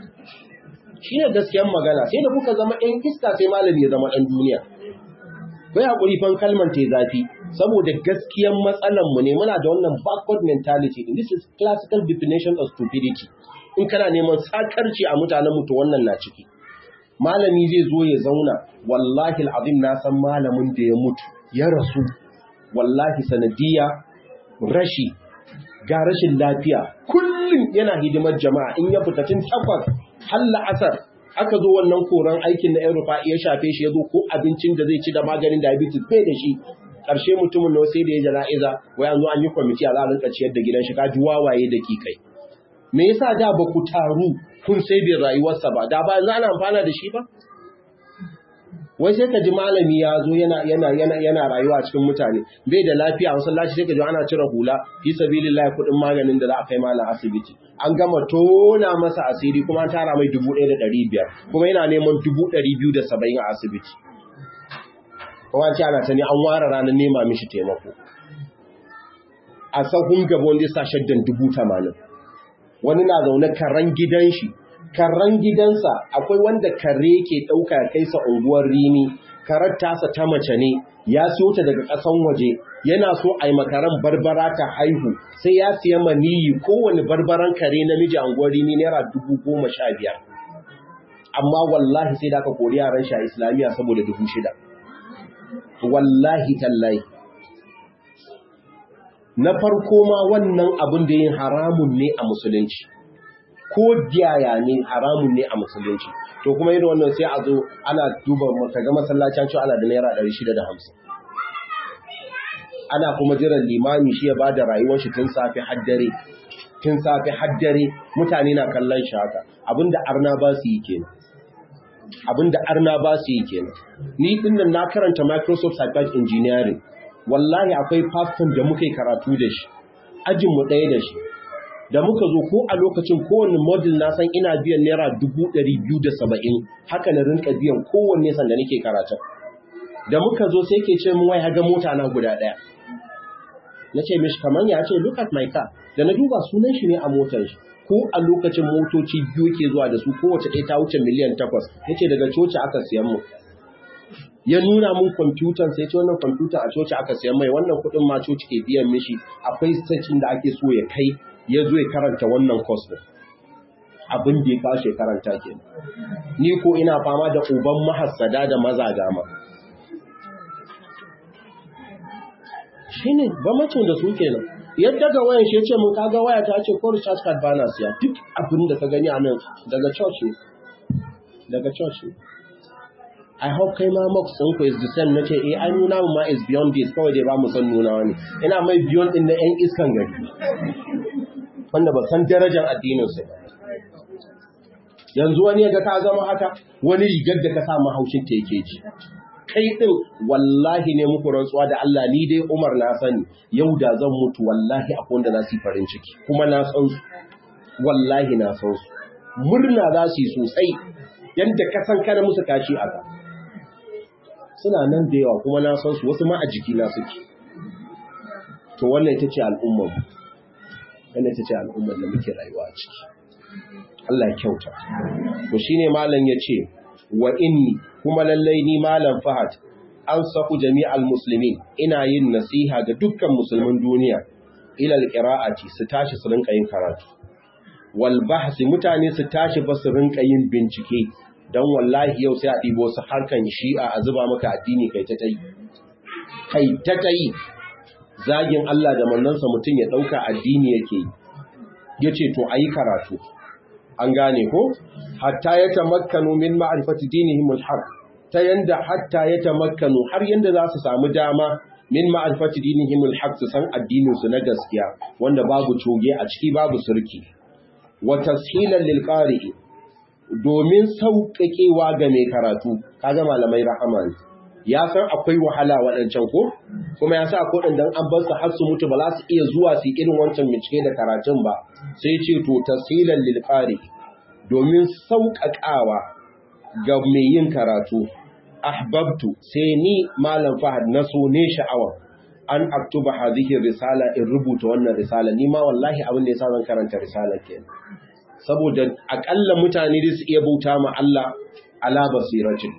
shi ne gaskiyan magana sai da kuka zama yan iska sai malami ya zama dan duniya bai hakuri fan kalman te zafi saboda gaskiyan matsalan mu ne muna da wannan backward mentality this is classical definition of stupidity in kana neman sakarci a mutanen mutu wannan na ciki malami zai zo ya zauna wallahi alazim na san malamin da ya mutu ya rasu wallahi sanadiya rashi ga rashin lafiya kullum yana hidimar jama'a in ya fita tun takwas har la'asar aka zo wannan koran aikin na yan rufa ya shafe shi ya zo ko abincin da zai ci da maganin diabetes bai da shi ƙarshe mutumin na sai da ya jana'iza wai an zo an yi kwamiti a za a rinka ciyar da gidan shi kaji wawaye da kikai me yasa da ba ku taru kun sai bin rayuwarsa ba da ba za ana amfana da shi ba wai sai ka ji malami ya zo yana yana yana yana rayuwa cikin mutane bai da lafiya a masallaci sai ka ji ana cire hula fi sabilillah kuɗin maganin da za a kai malam asibiti an gama tona masa asiri kuma an tara mai dubu ɗaya da ɗari biyar kuma yana neman dubu ɗari biyu da saba'in a asibiti kuma an ce ana ta ne an ware ranar nema mishi taimako a sahun gaba wanda ya sa shaddan dubu tamanin wani na zaune karen gidan shi karen gidansa akwai wanda kare ke ɗauka ya kai sa unguwar rini karar tasa ta mace ne ya siyo ta daga ƙasan waje yana so a yi makaran barbara ta haihu sai ya siya maniyi kowane barbaran kare namiji a unguwar rini naira dubu goma sha biyar amma wallahi sai da aka kori yaran shi a islamiyya saboda dubu shida wallahi tallahi na farko ma wannan abin da yin haramun ne a musulunci ko diyaya ne haramun ne a musulunci to kuma irin wannan sai a zo ana duba kaga masallacin cewa ana da naira 650 ana kuma jiran limami shi ya bada rayuwar shi tun safe har dare tun safe har dare mutane na kallon shi haka abinda arna ba su yi kenan abinda arna ba su yi kenan ni din nan na karanta Microsoft Cyber Engineering wallahi akwai pastor da muka yi karatu da shi ajin mu ɗaya da shi da muka zo ko a lokacin kowanne model na san ina biyan naira dubu ɗari biyu da saba'in haka na rinka biyan kowanne sanda nake karatun da muka zo sai ke ce min wai haga mota na guda ɗaya na ce mishi kamar ya ce look at my car da na duba sunan shi ne a motar shi ko a lokacin motoci biyu ke zuwa da su kowace ɗaya ta wuce miliyan takwas ya ce daga coci aka siyan mu ya nuna mun kwamfutan sai ce wannan kwamfuta a coci aka siyan mai wannan kuɗin ma coci ke biyan mishi akwai station da ake so ya kai ya zo ya karanta wannan course din abin da ya kashe karanta ke ni ko ina fama da uban mahassada da mazaga ma shine bamacin da su kenan yadda ga wayan shi ce mun kaga waya ta ce ko recharge card bana siya duk abin da ka gani a nan daga church ne daga church ne I hope kai ma mox ɗin ku is the same nace eh ai nuna mu ma is beyond this kawai dai ba mu san nuna wani ina mai beyond din na yan iskan gari wanda ba san darajar addinin su ba yanzu wani ga ka zama haka wani rigar da ka sa mahaushin ta yake ji kai din wallahi ne muku rantsuwa da Allah ni dai Umar na sani yau da zan mutu wallahi akwai wanda za su yi farin ciki kuma na san su wallahi na san su murna za su yi sosai yadda ka san kana musu kashi a suna nan da yawa kuma na san su wasu ma a jiki na suke to wannan ita ce al'ummar mu wannan ita ce al'ummar da muke rayuwa a ciki Allah ya kyauta to shine malam yace wa inni kuma lallai ni malam Fahad an saku jami'al muslimin ina yin nasiha ga dukkan musulmin duniya ila alqira'ati su tashi su rinka yin karatu wal bahsi mutane su tashi ba su rinka yin bincike dan wallahi yau sai a ɗibo su harkan shi'a a zuba maka addini kai ta tayi kai ta tayi zagin Allah da mannansa mutum ya ɗauka addini yake yi yace to ayi karatu an gane ko hatta ya tamakkanu min ma'rifati dinihim al-haq ta yanda hatta ya tamakkanu har yanda za su samu dama min ma'rifati dinihim al-haq su san addinin su na gaskiya wanda babu coge a ciki babu surki wa tashilan lil qari'i domin sauƙaƙewa ga mai karatu kaga malamai rahama ne ya san akwai wahala waɗancan ko kuma ya sa akwai waɗanda an bar su har su mutu ba za su iya zuwa su irin wancan bincike da karatun ba sai ce to tasilan lil domin sauƙaƙawa ga mai yin karatu ahbabtu sai ni malam fahad na so ne sha'awa an aktuba hadhihi risala in rubuta wannan risala ni ma wallahi abin da yasa zan karanta risala kenan saboda akalla mutane da su iya bauta ma Allah ala basiratin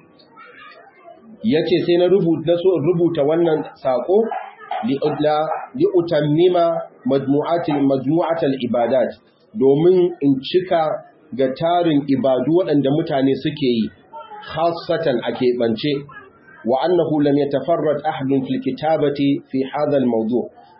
yace sai na rubuta so rubuta wannan sako li li utammima majmu'atil majmu'atal ibadat domin in cika ga tarin ibadu waɗanda mutane suke yi khassatan a keɓance wa annahu lam yatafarrad ahadun fil kitabati fi hadha al mawdu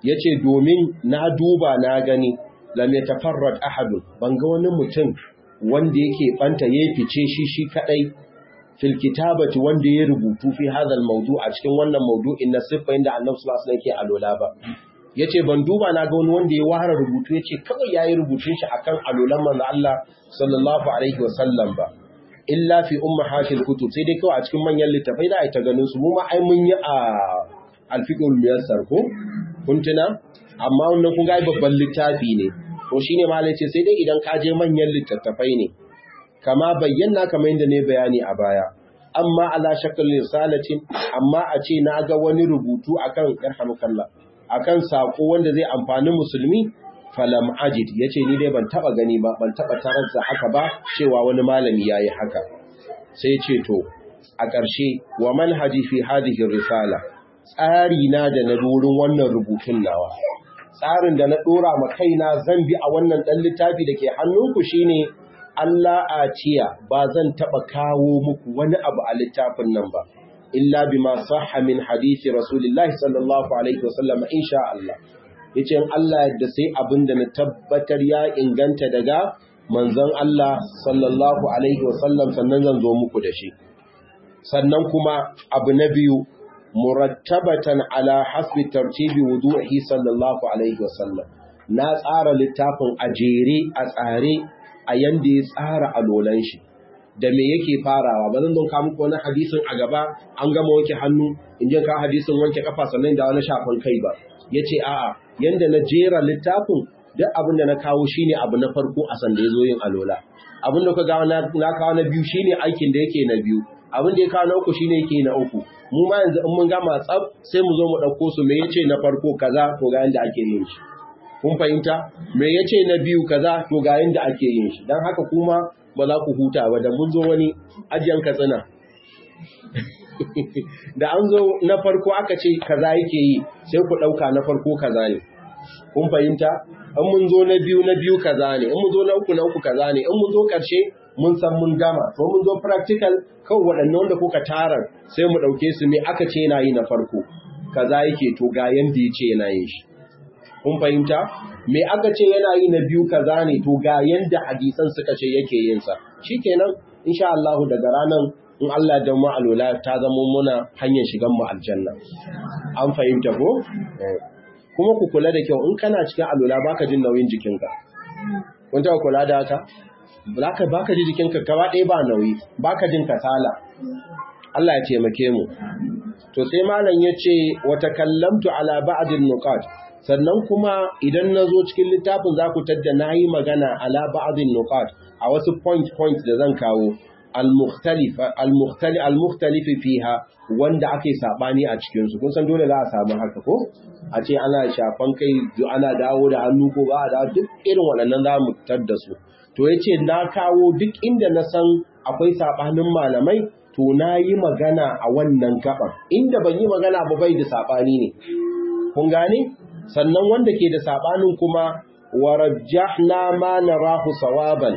yace domin na duba na gani lam yatafarrad ahadun ban ga wani mutum wanda yake banta yayi fice shi shi kadai fil kitabati wanda ya rubutu fi hadal mawdu a cikin wannan mawdu'in na siffa inda Annabi sallallahu alaihi wasallam yake alola ba yace ban duba na ga wani wanda ya ware rubutu yace kawai yayi rubutun shi akan alolan manzo Allah sallallahu alaihi wasallam ba illa fi ummahatil kutub sai dai kawai a cikin manyan littafai da ai ta ganin su mu ma ai mun yi a alfiqul muyassar ko kun tuna amma wannan kun ga babban littafi ne to shine malai ce sai dai idan ka je manyan littattafai ne kama bayyana kamar yadda ne bayani a baya amma ala shakal risalatin amma a ce na ga wani rubutu akan yarhamukallah akan sako wanda zai amfani musulmi falam ajid yace ni dai ban taba gani ba ban taba tarar da haka ba cewa wani malami yayi haka sai ce to a ƙarshe wa manhaji fi hadhihi risala tsari na da na wurin wannan rubutun nawa tsarin da na dora ma kaina zan bi a wannan dan littafi dake hannunku shine Allah a ciya ba zan taɓa kawo muku wani abu a littafin nan ba, illa bima sahha min hadisi Rasulullahi sallallahu Alaihi wasallam insha Allah. Yace Allah yadda sai abin da na tabbatar ya inganta daga manzon Allah sallallahu Alaihi wasallam sannan zan zo muku da shi. Sannan kuma abu na biyu, murattabatan ala hasbi tartibi wudu'i sallallahu Alaihi wasallam. Na tsara littafin a jere a tsare a yanda ya tsara alolan shi da me yake farawa ba zan don ka muku wani hadisin a gaba an gama wanke hannu in je ka hadisin wanke kafa sannan da wani shafan kai ba yace a'a yanda na jera littafin duk abin da na kawo shine abu na farko a sanda yazo yin alola abin da ka ga na kawo na biyu shine aikin da yake na biyu abin da ya kawo na uku shine yake na uku mu ma yanzu in mun gama tsaf sai mu zo mu dauko su me yace na farko kaza to ga yanda ake yin shi kun fahimta me yace na biyu kaza to ga yanda ake yin shi dan haka kuma ba za ku huta ba da mun zo wani ajiyan katsina da an zo na farko aka ce kaza yake yi sai ku dauka na farko kaza ne kun fahimta in mun zo na biyu na biyu kaza ne in mun zo na uku na uku kaza ne in mun zo karshe mun san mun gama to mun zo practical kawai waɗannan wanda kuka tarar sai mu ɗauke su me aka ce yana yi na farko kaza yake to ga yanda ya ce yana yin shi kun fahimta me aka ce yana yi na biyu kaza ne to ga yanda hadisan suka ce yake yin sa shikenan insha Allah daga ranan in Allah da mu alwala ta zama muna hanyar shigan mu aljanna an fahimta ko kuma ku kula da kyau in kana cikin alwala baka jin nauyin jikinka kun ta kula da haka baka baka ji jikinka gaba ɗaya ba nauyi baka jin kasala Allah ya taimake mu to sai malam yace wa takallamtu ala ba'din nuqat sannan kuma idan na zo cikin littafin za ku tadda na yi magana ala ba'adin nuqat a wasu point point da zan kawo al-mukhtalifi fiha wanda ake sabani a cikin su kun san dole za a samu haka ko a ce ana shafan kai ana dawo da hannu ko ba a dawo duk irin waɗannan za mu tadda su to yace na kawo duk inda na san akwai sabanin malamai to na yi magana a wannan gaban inda ban yi magana ba bai da sabani ne kun gane sannan wanda ke da sabanin kuma warajjahna ma narahu sawaban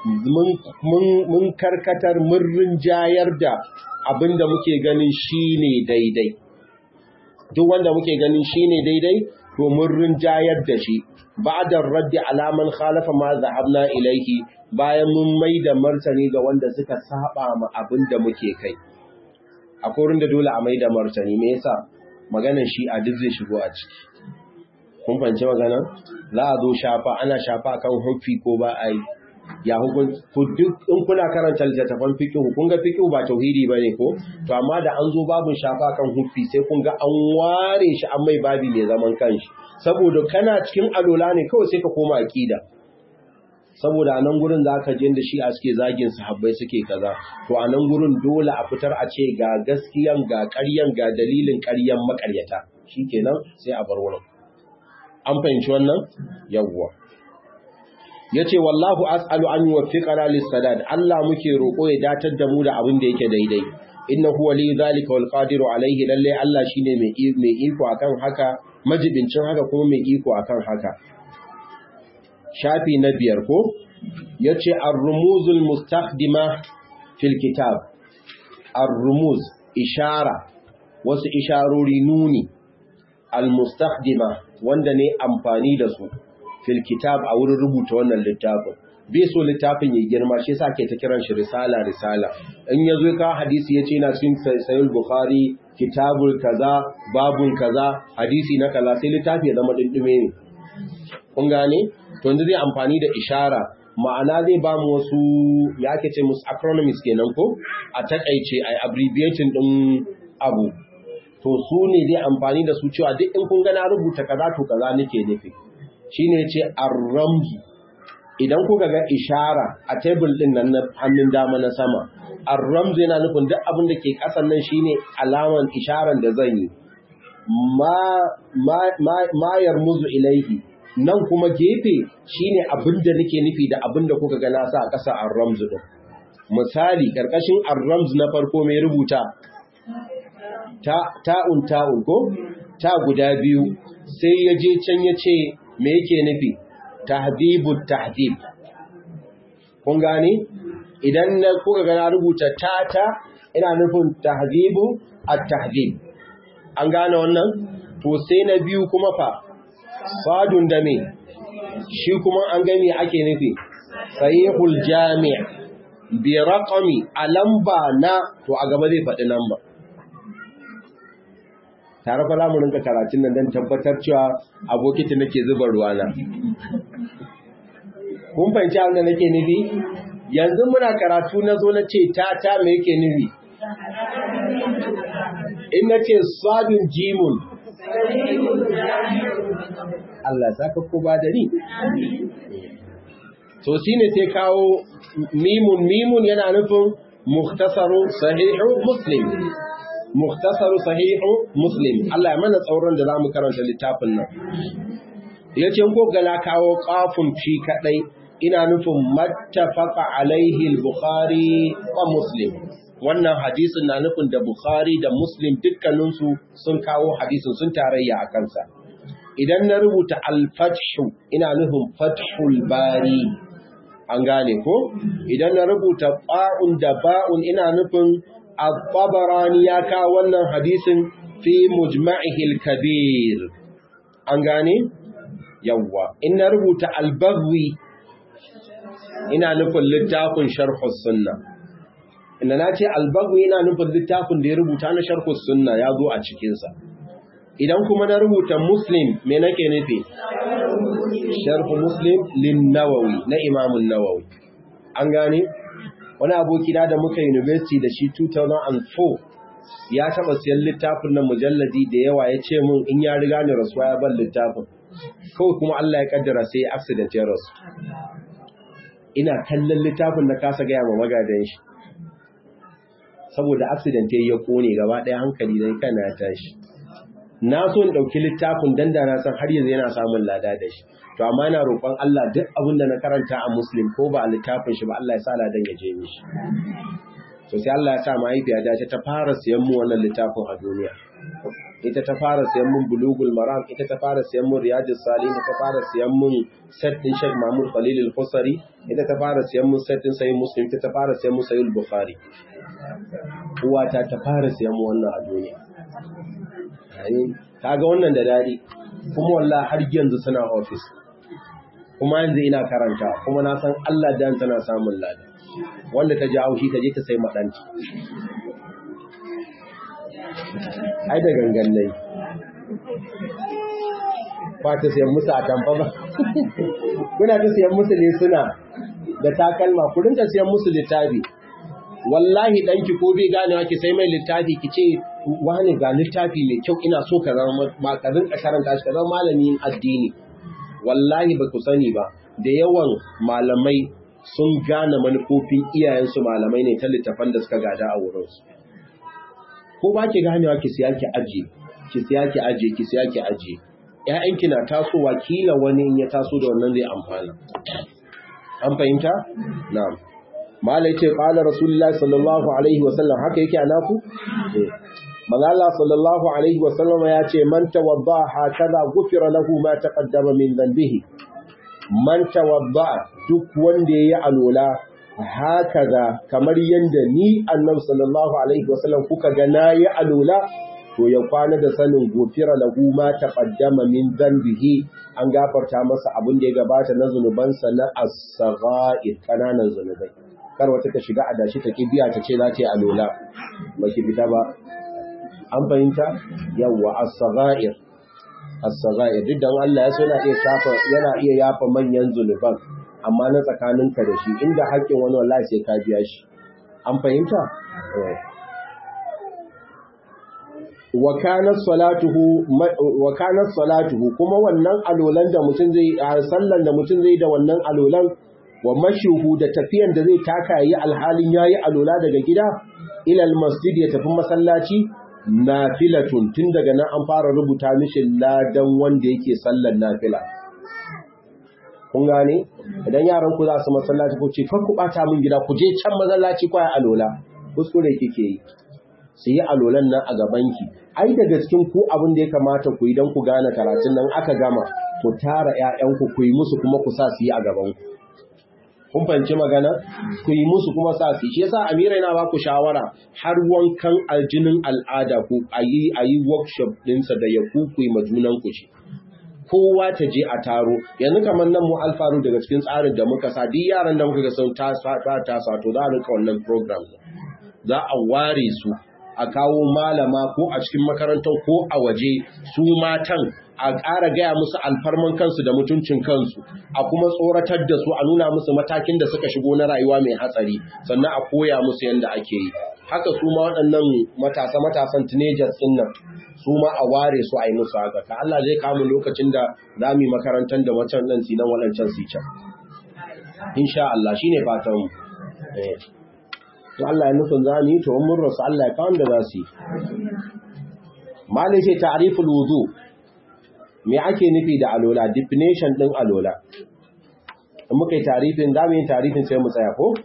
mun karkatar mun rinjayar da abinda muke ganin shine daidai duk wanda muke ganin shine daidai to mun rinjayar da shi ba'da raddi alaman khalafa ma zahabna ilaihi bayan mun mai da martani ga wanda suka saba ma abinda muke kai akwai da dole a mai da martani me yasa maganar shi a duk zai shigo a ciki kun fahimci magana za a zo shafa ana shafa kan hufi ko ba a yi ya hukun ku duk in kuna karanta littattafan fiqh kun ga fiqh ba tauhidi bane ko to amma da an zo babun shafa kan hufi sai kun ga an ware shi an mai babi mai zaman kanshi saboda kana cikin alola ne kawai sai ka koma aqida saboda a nan gurin zaka je da shi a suke zagin sahabbai suke kaza to a nan gurin dole a fitar a ce ga gaskiyan ga ƙaryan ga dalilin ƙaryan makaryata shikenan sai a bar wurin an fahimci wannan yawwa yace wallahu as'alu an yuwaffiqana lis-sadad Allah muke roko ya datar da mu da abin da yake daidai innahu wali zalika wal qadiru alayhi lalle Allah shine mai mai iko akan haka majibincin haka kuma mai iko akan haka shafi na biyar ko yace ar-rumuzul mustakhdima fil kitab ar-rumuz ishara wasu isharori nuni al-mustakhdima wanda ne amfani da su fil kitab a wurin rubuta wannan littafin bai so littafin ya girma shi yasa ke ta kiran shi risala risala in yazo ka hadisi yace yana cikin sahih bukhari kitabul kaza babun kaza hadisi na kaza sai littafi ya zama dindume ne kun gane to yanzu zai amfani da ishara ma'ana zai ba mu wasu ya ake ce musu acronyms kenan ko a takaice ai abbreviating din abu to su ne zai amfani da su cewa duk in kun ga na rubuta kaza to kaza nake nufi shine yace ar-ramzu idan kuka ga ishara a tebul din nan na hannun dama na sama ar-ramzu yana nufin duk abin da ke kasan nan shine alaman isharan da zan yi ma ma ma yarmuzu ilaihi nan kuma gefe shine abin da nake nufi da abin da kuka ga na sa a ƙasa ar-ramzu din misali karkashin ar-ramz na farko mai rubuta ta ta'un ta'un ko ta guda biyu sai ya je can ya ce me yake nufi tahdibut tahdib kun gane idan na kuka ga na rubuta tata ina nufin tahdibu at-tahdib an gane wannan to sai na biyu kuma fa fadun da me shi kuma an ga me ake nufi sahihul jami' bi raqami alamba na to a gaba zai faɗi namba tare fa lamu rinka karatun nan don tabbatar cewa abokitin nake zuba ruwana kun fahimci abin da nake nufi yanzu muna karatu na zo na ce ta ta me yake nufi in na ce sabin jimun Allah saka ko ba da ni to shine sai kawo mimun mimun yana nufin mukhtasaru sahihu muslim mukhtasaru sahihu muslim Allah ya mana tsauron da zamu karanta littafin nan yace ko gala kawo qafun fi kadai ina nufin mattafaqa alaihi al-bukhari wa muslim wannan hadisin na nufin da bukhari da muslim dukkaninsu sun kawo hadisin sun tarayya a kansa idan na rubuta al-fathu ina nufin fathul bari an gane ko idan na rubuta ba'un da ba'un ina nufin al-tabarani ya kawo wannan hadisin fi mujma'ihil kabir an gane yawwa in na rubuta al-bagwi ina nufin littafin sharhus sunna inda na ce al-bagwi ina nufin littafin da ya rubuta na sharhus sunna ya zo a cikinsa idan kuma na rubuta muslim me nake nufi sharhu muslim lin nawawi na imamun nawawi an gane wani abokina da muka university da shi 2004 ya taba siyan littafin nan mujalladi da yawa ya ce mun in ya riga ni rasuwa ya ban littafin kawai kuma Allah ya kaddara sai ya accident ya rasu ina kallon littafin da kasa gaya ma magadan shi saboda accident ya kone gaba ɗaya hankali da kana ya tashi na so in ɗauki littafin dan da na san har yanzu yana samun lada da shi to amma ina roƙon Allah duk abin da na karanta a muslim ko ba a littafin shi ba Allah ya sa ladan ya je mishi to sai Allah ya sa mahaifiya ta ta fara siyan mu wannan littafin a duniya ita ta fara siyan mun bulugul maram ita ta fara siyan mun riyadus salihin ta fara siyan mun set din Sheikh Mahmud Khalil al-Khusari ita ta fara siyan mun set din Sahih Muslim ita ta fara siyan mun Sahih Bukhari uwata ta fara siyan mu wannan a duniya kaga wannan da dadi kuma wallahi har yanzu suna office kuma yanzu ina karanta kuma na san Allah dan tana samun lada wanda ta ji haushi ta je ta sai madanci ai da gangan nai ba ta siyan musu a tamfa ba kuna ta siyan musu ne suna da takalma ku rinka siyan musu littafi wallahi danki ko bai ganewa ki sai mai littafi ki ce wani ga littafi mai kyau ina so ka zama ma ka rinka karanta shi ka zama malamin addini wallahi ba ku sani ba da yawan malamai sun gane manufofin iyayensu malamai ne ta littafan da suka gada a wurinsu ko ba ki ganewa ki siya ki aje ki siya ki aje ki siya ki aje ƴaƴanki na tasowa kila wani in ya taso da wannan zai amfana an fahimta na'am mala yace qala rasulullah sallallahu alaihi wa sallam haka yake a naku manzo Allah sallallahu alaihi wa sallam ya ce man tawadda hakaza gufira lahu ma taqaddama min dhanbihi man tawadda duk wanda yayi alola hakaza kamar yanda ni annabi sallallahu alaihi wa sallam kuka ga nayi alola to ya kwana da sanin gofira lahu ma taqaddama min dhanbihi an gafarta masa abin da ya gabata na zunubansa na as-sagha'ir kananan zunubai kar wata ta shiga adashi ta kibiya ta ce za ta yi alola ba ki fita ba an fahimta yawa as-sagha'ir as-sagha'ir duk dan Allah ya so yana iya shafa yana iya yafa manyan zunuban amma na tsakaninka da shi inda haƙƙin wani wallahi sai ka biya shi an fahimta wa kanat salatuhu wa kanat salatuhu kuma wannan alolan da mutum zai sallan da mutum zai da wannan alolan wa mashuhu da tafiyan da zai taka yi alhalin yayi alola daga gida ila almasjid ya tafi masallaci nafilatun tun daga nan an fara rubuta mishi ladan wanda yake sallan nafila kun gane idan yaran ku za su masallaci ko ce kar ku bata min gida ku je can masallaci kwaya alola kuskure kike yi su yi alolan nan a gabanki ai daga cikin ku abin da ya kamata ku yi don ku gane karatun nan aka gama ku tara ƴaƴanku ku yi musu kuma ku sa su yi a gabanku kun fahimci magana ku yi musu kuma sa su shi yasa Amira yana ba ku shawara har wankan aljinin al'ada ku ayi ayi workshop ɗinsa da ya ku ku yi majunan ku shi kowa ta je a taro yanzu kamar nan mu alfaru daga cikin tsarin da muka sa duk yaran da muka ga sun ta ta to za a rinka wannan program za a ware su a kawo malama ko a cikin makarantar ko a waje su matan a ƙara gaya musu alfarman kansu da mutuncin kansu a kuma tsoratar da su a nuna musu matakin da suka shigo na rayuwa mai hatsari sannan a koya musu yadda ake yi haka su ma waɗannan matasa matasan teenagers ɗin nan su ma a ware su a yi musu haka ka Allah zai kamu lokacin da za mu yi makarantar da wancan nan sinan waɗancan su can insha Allah shine fatan mu to Allah ya nufin za mu yi to mun rasu Allah ya kawo da za su yi malai sai ta'riful wudu me ake nufi da alola definition din alola in muka yi tarifin za mu yi tarifin sai mu tsaya ko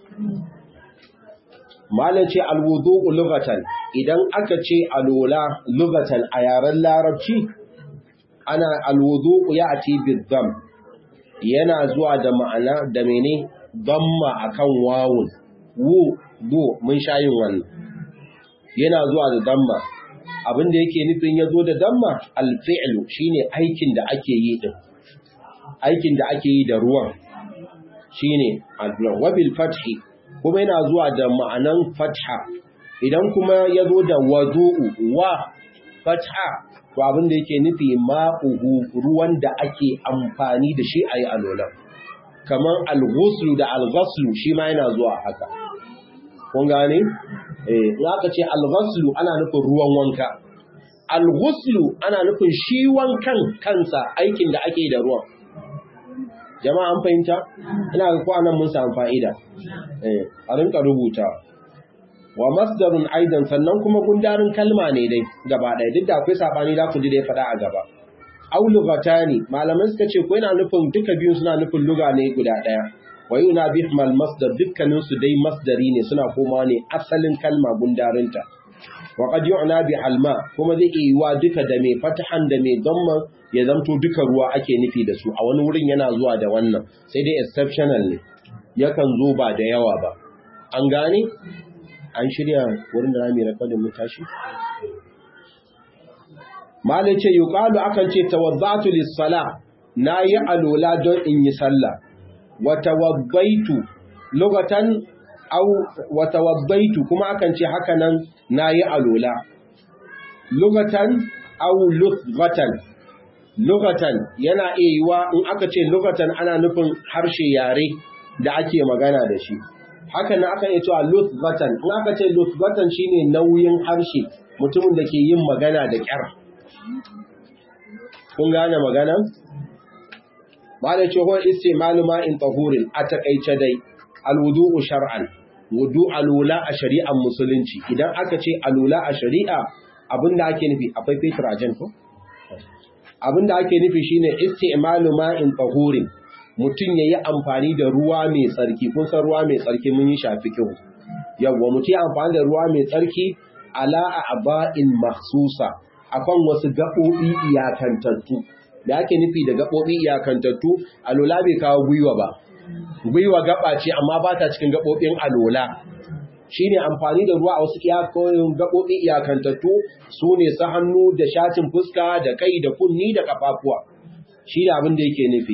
malai ce alwudu lughatan idan aka ce alola lughatan a yaren larabci ana alwudu ya ati bidam yana zuwa da ma'ana da mene damma akan wawun wu do mun sha yin wannan yana zuwa da damma abinda yake nufin ya zo da damma alfi'lu shine aikin da ake yi din aikin da ake yi da ruwan shine alfi'lu wa bil fathi kuma yana zuwa da ma'anan fatha idan kuma ya zo da wadu'u wa fatha to abinda yake nufi ma'uhu ruwan da ake amfani da shi ayi alolan kamar al-ghuslu da al-ghaslu shi ma yana zuwa haka kun gane eh in aka ce al-ghaslu ana nufin ruwan wanka al-ghuslu ana nufin shi wankan kansa aikin da ake da ruwan jama'a an fahimta ina ga ko anan mun samu fa'ida eh a rinka rubuta wa masdarun aidan sannan kuma gundarin kalma ne dai gaba ɗaya duk da akwai sabani za ku ji da ya faɗa a gaba aw lugatani malaman suka ce ko yana nufin duka biyun suna nufin luga ne guda ɗaya wa yuna bihmal masdar dukkanin su dai masdari ne suna koma ne asalin kalma gundarinta wa qad yu'na bi alma kuma zai iya yiwa duka da mai fatahan da mai damma ya zanto duka ruwa ake nufi da su a wani wurin yana zuwa da wannan sai dai exceptional ne yakan zo ba da yawa ba an gane an shirya wurin da zamu recording mu tashi malai ce yuqalu akan ce tawaddatu lis-salah nayi alola don in yi sallah watawabbaitu lugatan au watawabbaitu kuma akan ce haka nan nayi alola lugatan au lughatan lugatan yana iya yiwa in aka ce lugatan ana nufin harshe yare da ake magana da shi haka nan aka iya cewa lughatan in aka ce lughatan shine nauyin harshe mutumin da ke yin magana da kyar kun gane magana ba da ce huwa istimalu ma'in tahurin a takaice dai alwudu'u shar'an wudu alula a shari'ar musulunci idan aka ce alula a shari'a abinda ake nufi akwai fetur a jan ko abinda ake nufi shine istimalu ma'in tahurin mutum yayi amfani da ruwa mai tsarki kun san ruwa mai tsarki mun yi shafi kihu yawwa mutum ya amfani da ruwa mai tsarki ala a'ba'in mahsusa akan wasu gaɓoɓi iyakantattu da ake nufi da gaɓoɓi iyakantattu alola bai kawo gwiwa ba gwiwa gaba ce amma ba ta cikin gaɓoɓin alola shine amfani da ruwa a wasu iyakoyin gaɓoɓi iyakantattu su ne su hannu da shatin fuska da kai da kunni da kafafuwa shi da abin da yake nufi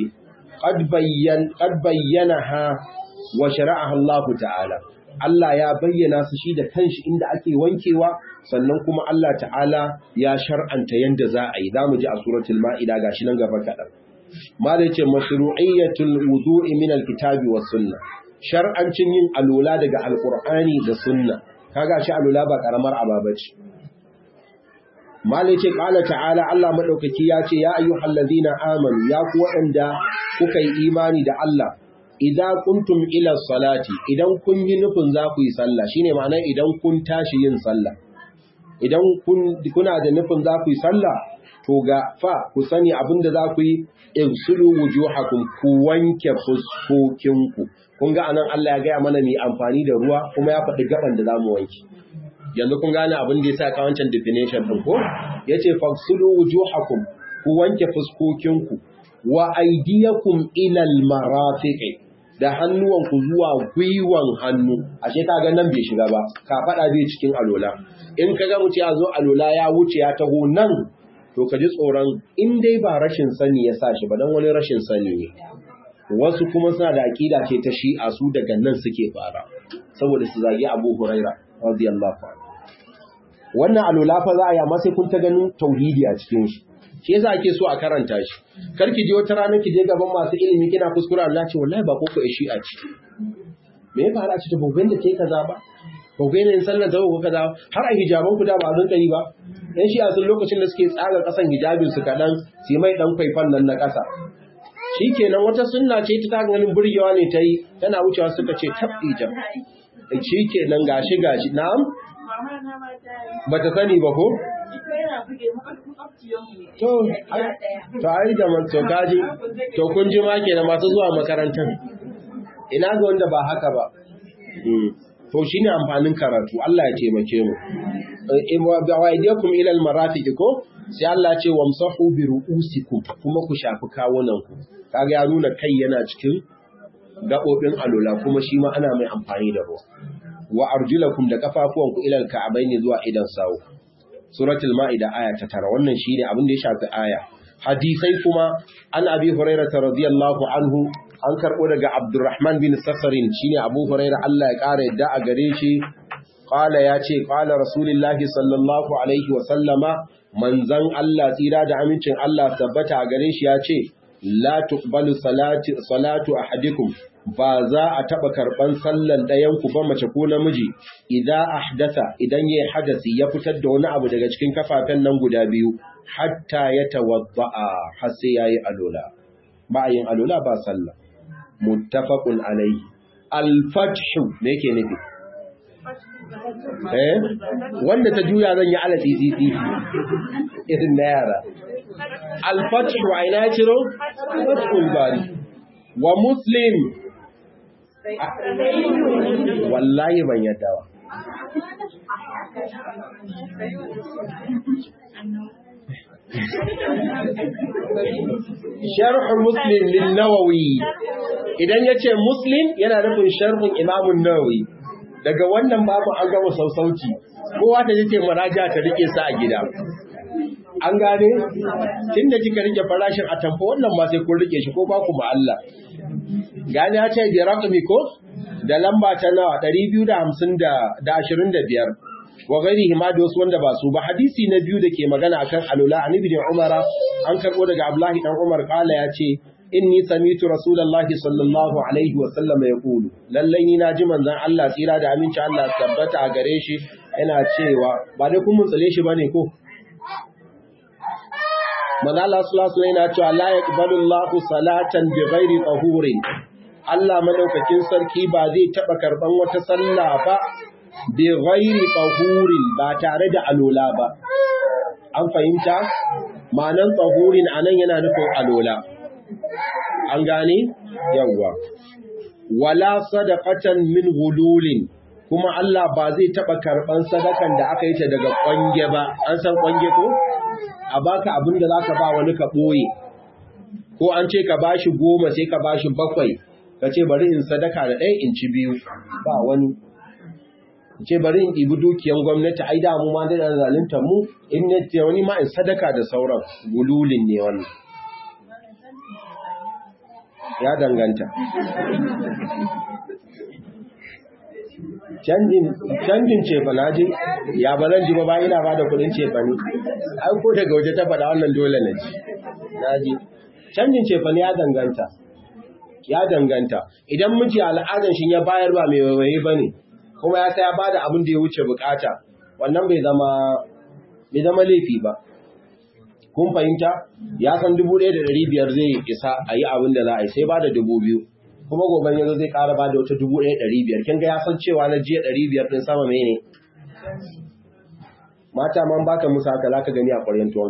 qad bayyana ha wa shara'aha Allah ta'ala Allah ya bayyana su shi da kanshi inda ake wankewa sannan kuma Allah ta'ala ya shar'anta yanda za a yi zamu ji a suratul ma'ida gashi nan gaba kadan malai ce mashru'iyyatul wudu'i min alkitabi was sunnah shar'ancin yin alula daga alqur'ani da sunna kaga shi alula ba karamar ababa ce malai ce qala ta'ala Allah madaukaki ya ce ya ayyuhallazina amanu ya ku waɗanda kuka yi imani da Allah idan kuntum ila salati idan kun yi nufin za ku yi sallah shine ma'anar idan kun tashi yin sallah idan kun kuna da nufin za ku yi sallah to ga fa ku sani abinda za ku yi ibsulu wujuhakum ku wanke fuskokinku kun ga anan Allah ya gaya mana ni amfani da ruwa kuma ya faɗi gaban da zamu wanke yanzu kun gane abin da yasa ka wancan definition din ko yace fagsulu wujuhakum ku wanke fuskokinku wa aydiyakum ila almarafiqi da hannuwanku zuwa gwiwan hannu ashe kaga nan bai shiga ba ka fada bai cikin alola in kaga mutum ya zo alola ya wuce ya taho nan to ka ji tsoron in dai ba rashin sani ya sa shi ba dan wani rashin sani ne wasu kuma suna da aqida ce ta shi'a su daga nan suke fara saboda su zagi Abu Huraira radiyallahu anhu wannan alola fa za a yi amma sai kun ta ganin tauhidi a cikin shi shi yasa ake so a karanta shi kar ki je wata rana ki je gaban masu ilimi kina kuskura Allah ce wallahi ba ko ko shi a ci me ya fara ci ta bogen da ke kaza ba bogen ne sallar da ko kaza har a hijaban ku da ba zan kai ba dan shi a sun lokacin da suke tsaga kasan hijabin su kadan sai mai dan kwaifan nan na kasa shikenan wata sunna ce ta ganin burgewa ne ta yi tana wucewa suka ce tabbi jam shikenan gashi gashi na'am ba ta sani ba ko To, to ai da to kaji, to kun ji ma kenan masu zuwa makarantar. Ina ga wanda ba haka ba. To shine amfanin karatu, Allah ya taimake mu. In wa ba'aidiyakum ila al-marafiq ko sai Allah ce wamsahu bi ru'usikum kuma ku shafi kawunan ku. Kaga ya nuna kai yana cikin gabobin alola kuma shi ma ana mai amfani da ruwa. Wa arjulakum da kafafuwanku ila al-ka'abaini zuwa idan sawu. suratul ma'ida aya ta tara wannan shine abin da ya shafi aya hadisai kuma an abi hurairah radiyallahu anhu an karbo daga abdurrahman bin safarin shine abu hurairah Allah ya kara yadda a gare shi qala ya ce qala rasulullahi sallallahu alaihi wa sallama manzan Allah tsira da amincin Allah tabbata a gare shi ya ce la tuqbalu salati salatu ahadikum ba za a taɓa karɓan sallan ɗayanku ba mace ko namiji idan ahdasa idan ya hadasi ya fitar da wani abu daga cikin kafafen nan guda biyu hatta ya tawadda'a har sai yayi alola ba yin alola ba sallah muttafaqun alayhi al-fathu me yake nufi eh wanda ta juya zan yi ala tsitsi irin na yara al-fathu aina ciro fathul bari wa muslim wallahi ban yadda ba sharh muslim lin nawawi idan yace muslim yana nufin sharhin imamun nawawi daga wannan babu an gama sausauci kowa ta yace maraja ta rike sa a gida an gane tunda kika rike farashin atamfa wannan ma sai kun rike shi ko ba ku ma Allah gani ya ce bi raqmi ko da lamba ta nawa 225 wa gairihi ma da wasu wanda ba su ba hadisi na biyu da ke magana akan alula an ibn umar an karbo daga abdullahi dan umar kala ya ce inni samitu rasulullahi sallallahu alaihi wa sallam yaqulu lallai ni naji manzon Allah tsira da aminci Allah tabbata a gare shi yana cewa ba dai kun mun tsale shi bane ko manzo Allah sallallahu alaihi yana cewa la yaqbalu Allahu salatan bighairi tahurin Allah madaukakin sarki ba zai taba karban wata sallah ba bighairi tahurin ba tare da alola ba an fahimta ma'anan tahurin anan yana nufin alola an gane yawa wala sadaqatan min gululin kuma Allah ba zai taba karban sadakan da aka yi ta daga kwange ba an san kwange ko a baka abin da zaka ba wani ka boye ko an ce ka bashi goma sai ka bashi bakwai ka ce bari in sadaka da ɗaya in ci biyu ba wani ce bari in ɗibi dukiyan gwamnati ai da mu ma da zalunta mu in ne ce wani ma in sadaka da sauran gululin ne wannan ya danganta canjin cefa na ji ya ba zan ji ba ba ina ba da kudin cefa ne ai ko daga waje ta faɗa wannan dole na ji na ji canjin cefa ne ya danganta ya danganta idan miji al'adan shi ya bayar ba mai waiwaye ba ne kuma ya ya bada abin da ya wuce bukata wannan bai zama bai zama laifi ba kun fahimta ya san dubu ɗaya da ɗari biyar zai isa a yi abin da za a yi sai ba da dubu biyu kuma gobe yanzu zai ƙara ba da wata dubu ɗaya ɗari biyar kin ga ya san cewa na jiya ɗari biyar ɗin sama mene mata man baka musu haka za ka gani a ƙwaryen tuwon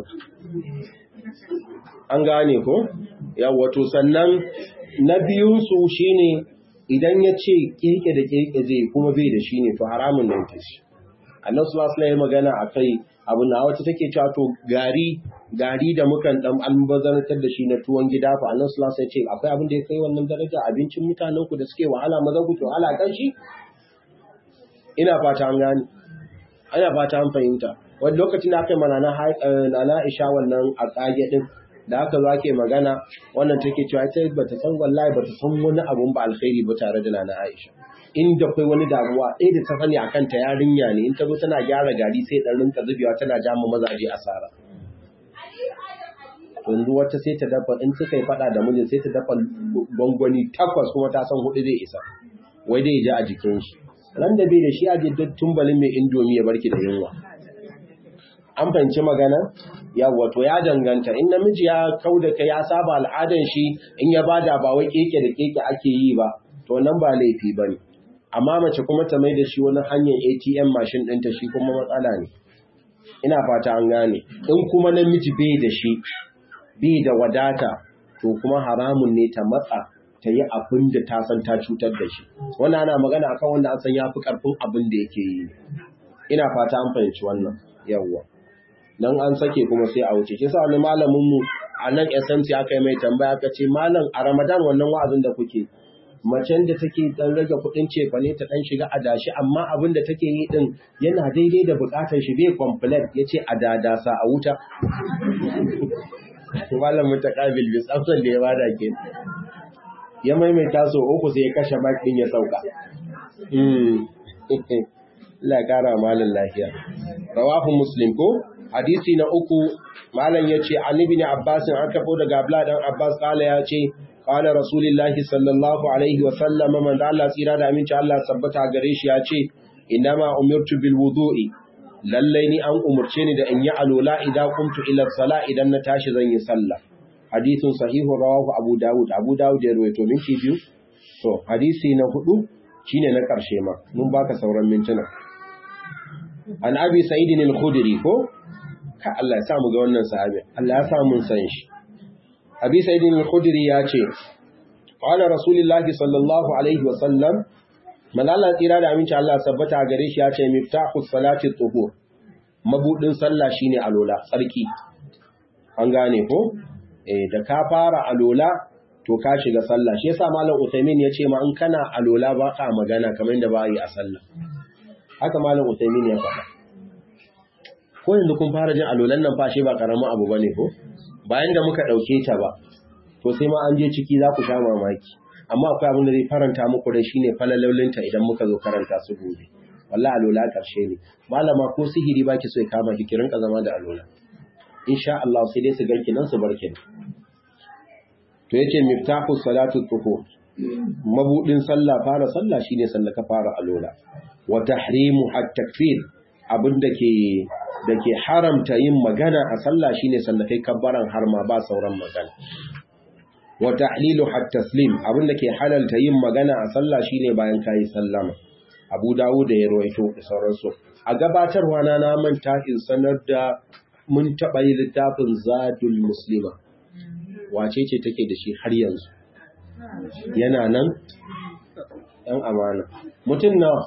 an gane ko yawwa to sannan na biyunsu shine idan ya ce keke da keke zai kuma bai da shi ne to haramun nan ta shi annabi sallallahu alaihi magana akai abu na wata take cewa to gari gari da mukan dan albazantar da shi na tuwon gida fa annabi sallallahu alaihi ce akwai abin da ya kai wannan daraja abincin mutanen ku da suke wahala maza ku to wahala kan shi ina fata an gane ina fata an fahimta wani lokacin da aka yi mana na Aisha wannan a tsage din da aka zo ake magana wannan take cewa ita bata san wallahi bata san wani abun ba alkhairi ba tare da Nana Aisha inda akwai wani damuwa ɗaya da ta sani akan ta yarinya ne in ta zo tana gyara gari sai dan rinka zubewa tana jama mazaje asara yanzu wata sai ta dafa in suka yi fada da mijin sai ta dafa gwangwani takwas kuma ta san hudu zai isa wai dai ji a jikin shi ran da bai da shi a jiddar tumbalin mai indomi ya barki da yunwa an fahimci magana yawwa to ya danganta in namiji ya kau da kai ya saba al'adan shi in ya bada ba wai keke da keke ake yi ba to nan ba laifi ba ne amma mace kuma ta mai da shi wani hanyar atm mashin ɗinta shi kuma matsala ne ina fata an gane in kuma namiji bai da shi bai da wadata to kuma haramun ne ta matsa ta yi abin da ta san ta cutar da shi wannan ana magana akan wanda an san ya fi ƙarfin abin da yake yi ina fata an fahimci wannan yawwa dan an sake kuma sai a wuce shi sa wani malamin mu a nan SMC aka yi mai tambaya aka ce malam a Ramadan wannan wa'azin da kuke macen da take dan rage kuɗin cefa ne ta dan shiga adashi amma abin da take yi din yana daidai da bukatar shi bai complain yace a dadasa a wuta malam mutaqabil bi tsafsan da ya bada ke ya maimaita so uku sai ya kashe mic din ya sauka Allah kara malam lafiya rawahu muslim ko hadisi na uku malam yace an ibn abbas an kafo daga abla dan abbas kala yace qala rasulullahi sallallahu alaihi wa sallam man da Allah tsira da aminci Allah sabbata gare shi yace inama umirtu bil wudu'i lalle ni an umurce ni da in yi alola idan kuntu ila sala idan na tashi zan yi sallah hadisin sahihu rawahu abu daud abu daud ya rawaito minti biyu to hadisi na hudu shine na karshe ma mun baka sauran mintuna an abi sa'idin al-khudri ko ka Allah ya sa mu ga wannan sahabi Allah ya sa mun san shi abi sa'idin al-khudri ya ce qala rasulullahi sallallahu alaihi wa sallam malala tsira da aminci Allah sabbata gare shi ya ce miftahu salati tuhur mabudin sallah shine alola tsarki an gane ko eh da ka fara alola to ka shiga sallah shi yasa malam Uthaymeen ya ce ma in kana alola ba ka magana kamar yadda ba yi a sallah haka malam Uthaymeen ya faɗa ko yanzu kun fara jin alolan nan fashe ba karamin abu bane ko bayan da muka dauke ta ba to sai ma an je ciki za ku sha mamaki amma akwai abin da zai faranta muku da shine falalolinta idan muka zo karanta su gobe wallahi alola karshe ne malama ko sihiri baki so ya kama ki kirin ka zama da alola insha Allah sai dai su ganki nan su barki to yace miftahu salatu tuhur mabudin sallah fara sallah shine sallah ka fara alola wa tahrimu at-takfir abinda ke dake haramta yin magana a sallah shine sallah kai kabbaran har ma ba sauran magana wa tahlilu hat taslim abinda ke halalta yin magana a sallah shine bayan kai sallama Abu Dawud da ya rawaito da sauransu a gabatarwa na na manta in sanar da mun taba yi littafin Zadul Muslima wace ce take da shi har yanzu yana nan ɗan amana mutum na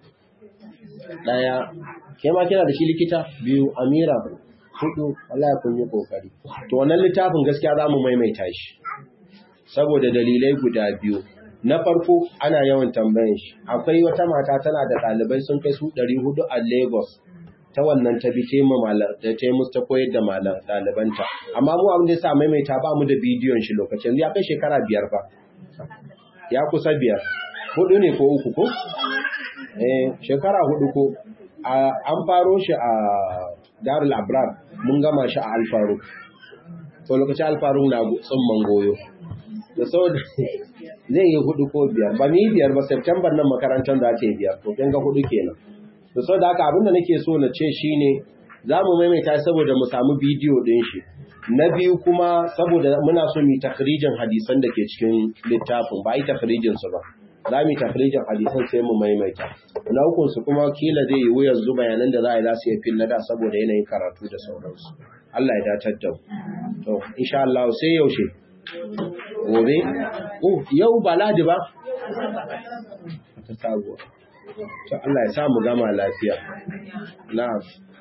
ɗaya ke ma kina da shi likita biyu amira hudu Allah ya kun yi kokari to wannan littafin gaskiya za mu maimaita shi saboda dalilai guda biyu na farko ana yawan tambayan shi akwai wata mata tana da ɗalibai sun kai su 400 a Lagos ta wannan ta bi ta ta musu ta koyar da malam ɗalibanta amma mu abin da ya sa maimaita ba mu da bidiyon shi lokacin ya kai shekara biyar fa ya kusa biyar hudu ne ko uku ko eh shekara hudu ko an faro shi a Darul Abrar mun gama shi a Alfaru to lokacin Alfaru na tsumman goyo da saboda zai yi hudu ko biyar ba ni biyar ba September nan makarantar za ta yi biyar to kin ga hudu kenan da sau da haka abinda nake so na ce shi ne za mu maimaita saboda mu samu bidiyo ɗin shi na biyu kuma saboda muna so mu takrijin hadisan da ke cikin littafin ba a yi takrijin su ba za mu yi takrijin hadisan sai mu maimaita na hukun su kuma kila zai yi wuyan zu bayanan da za a yi za su yi fil da saboda yanayin karatu da sauransu Allah ya datar da to insha Allah sai yaushe gobe oh yau ba ladi ba ta sabuwa to Allah ya samu gama lafiya na'am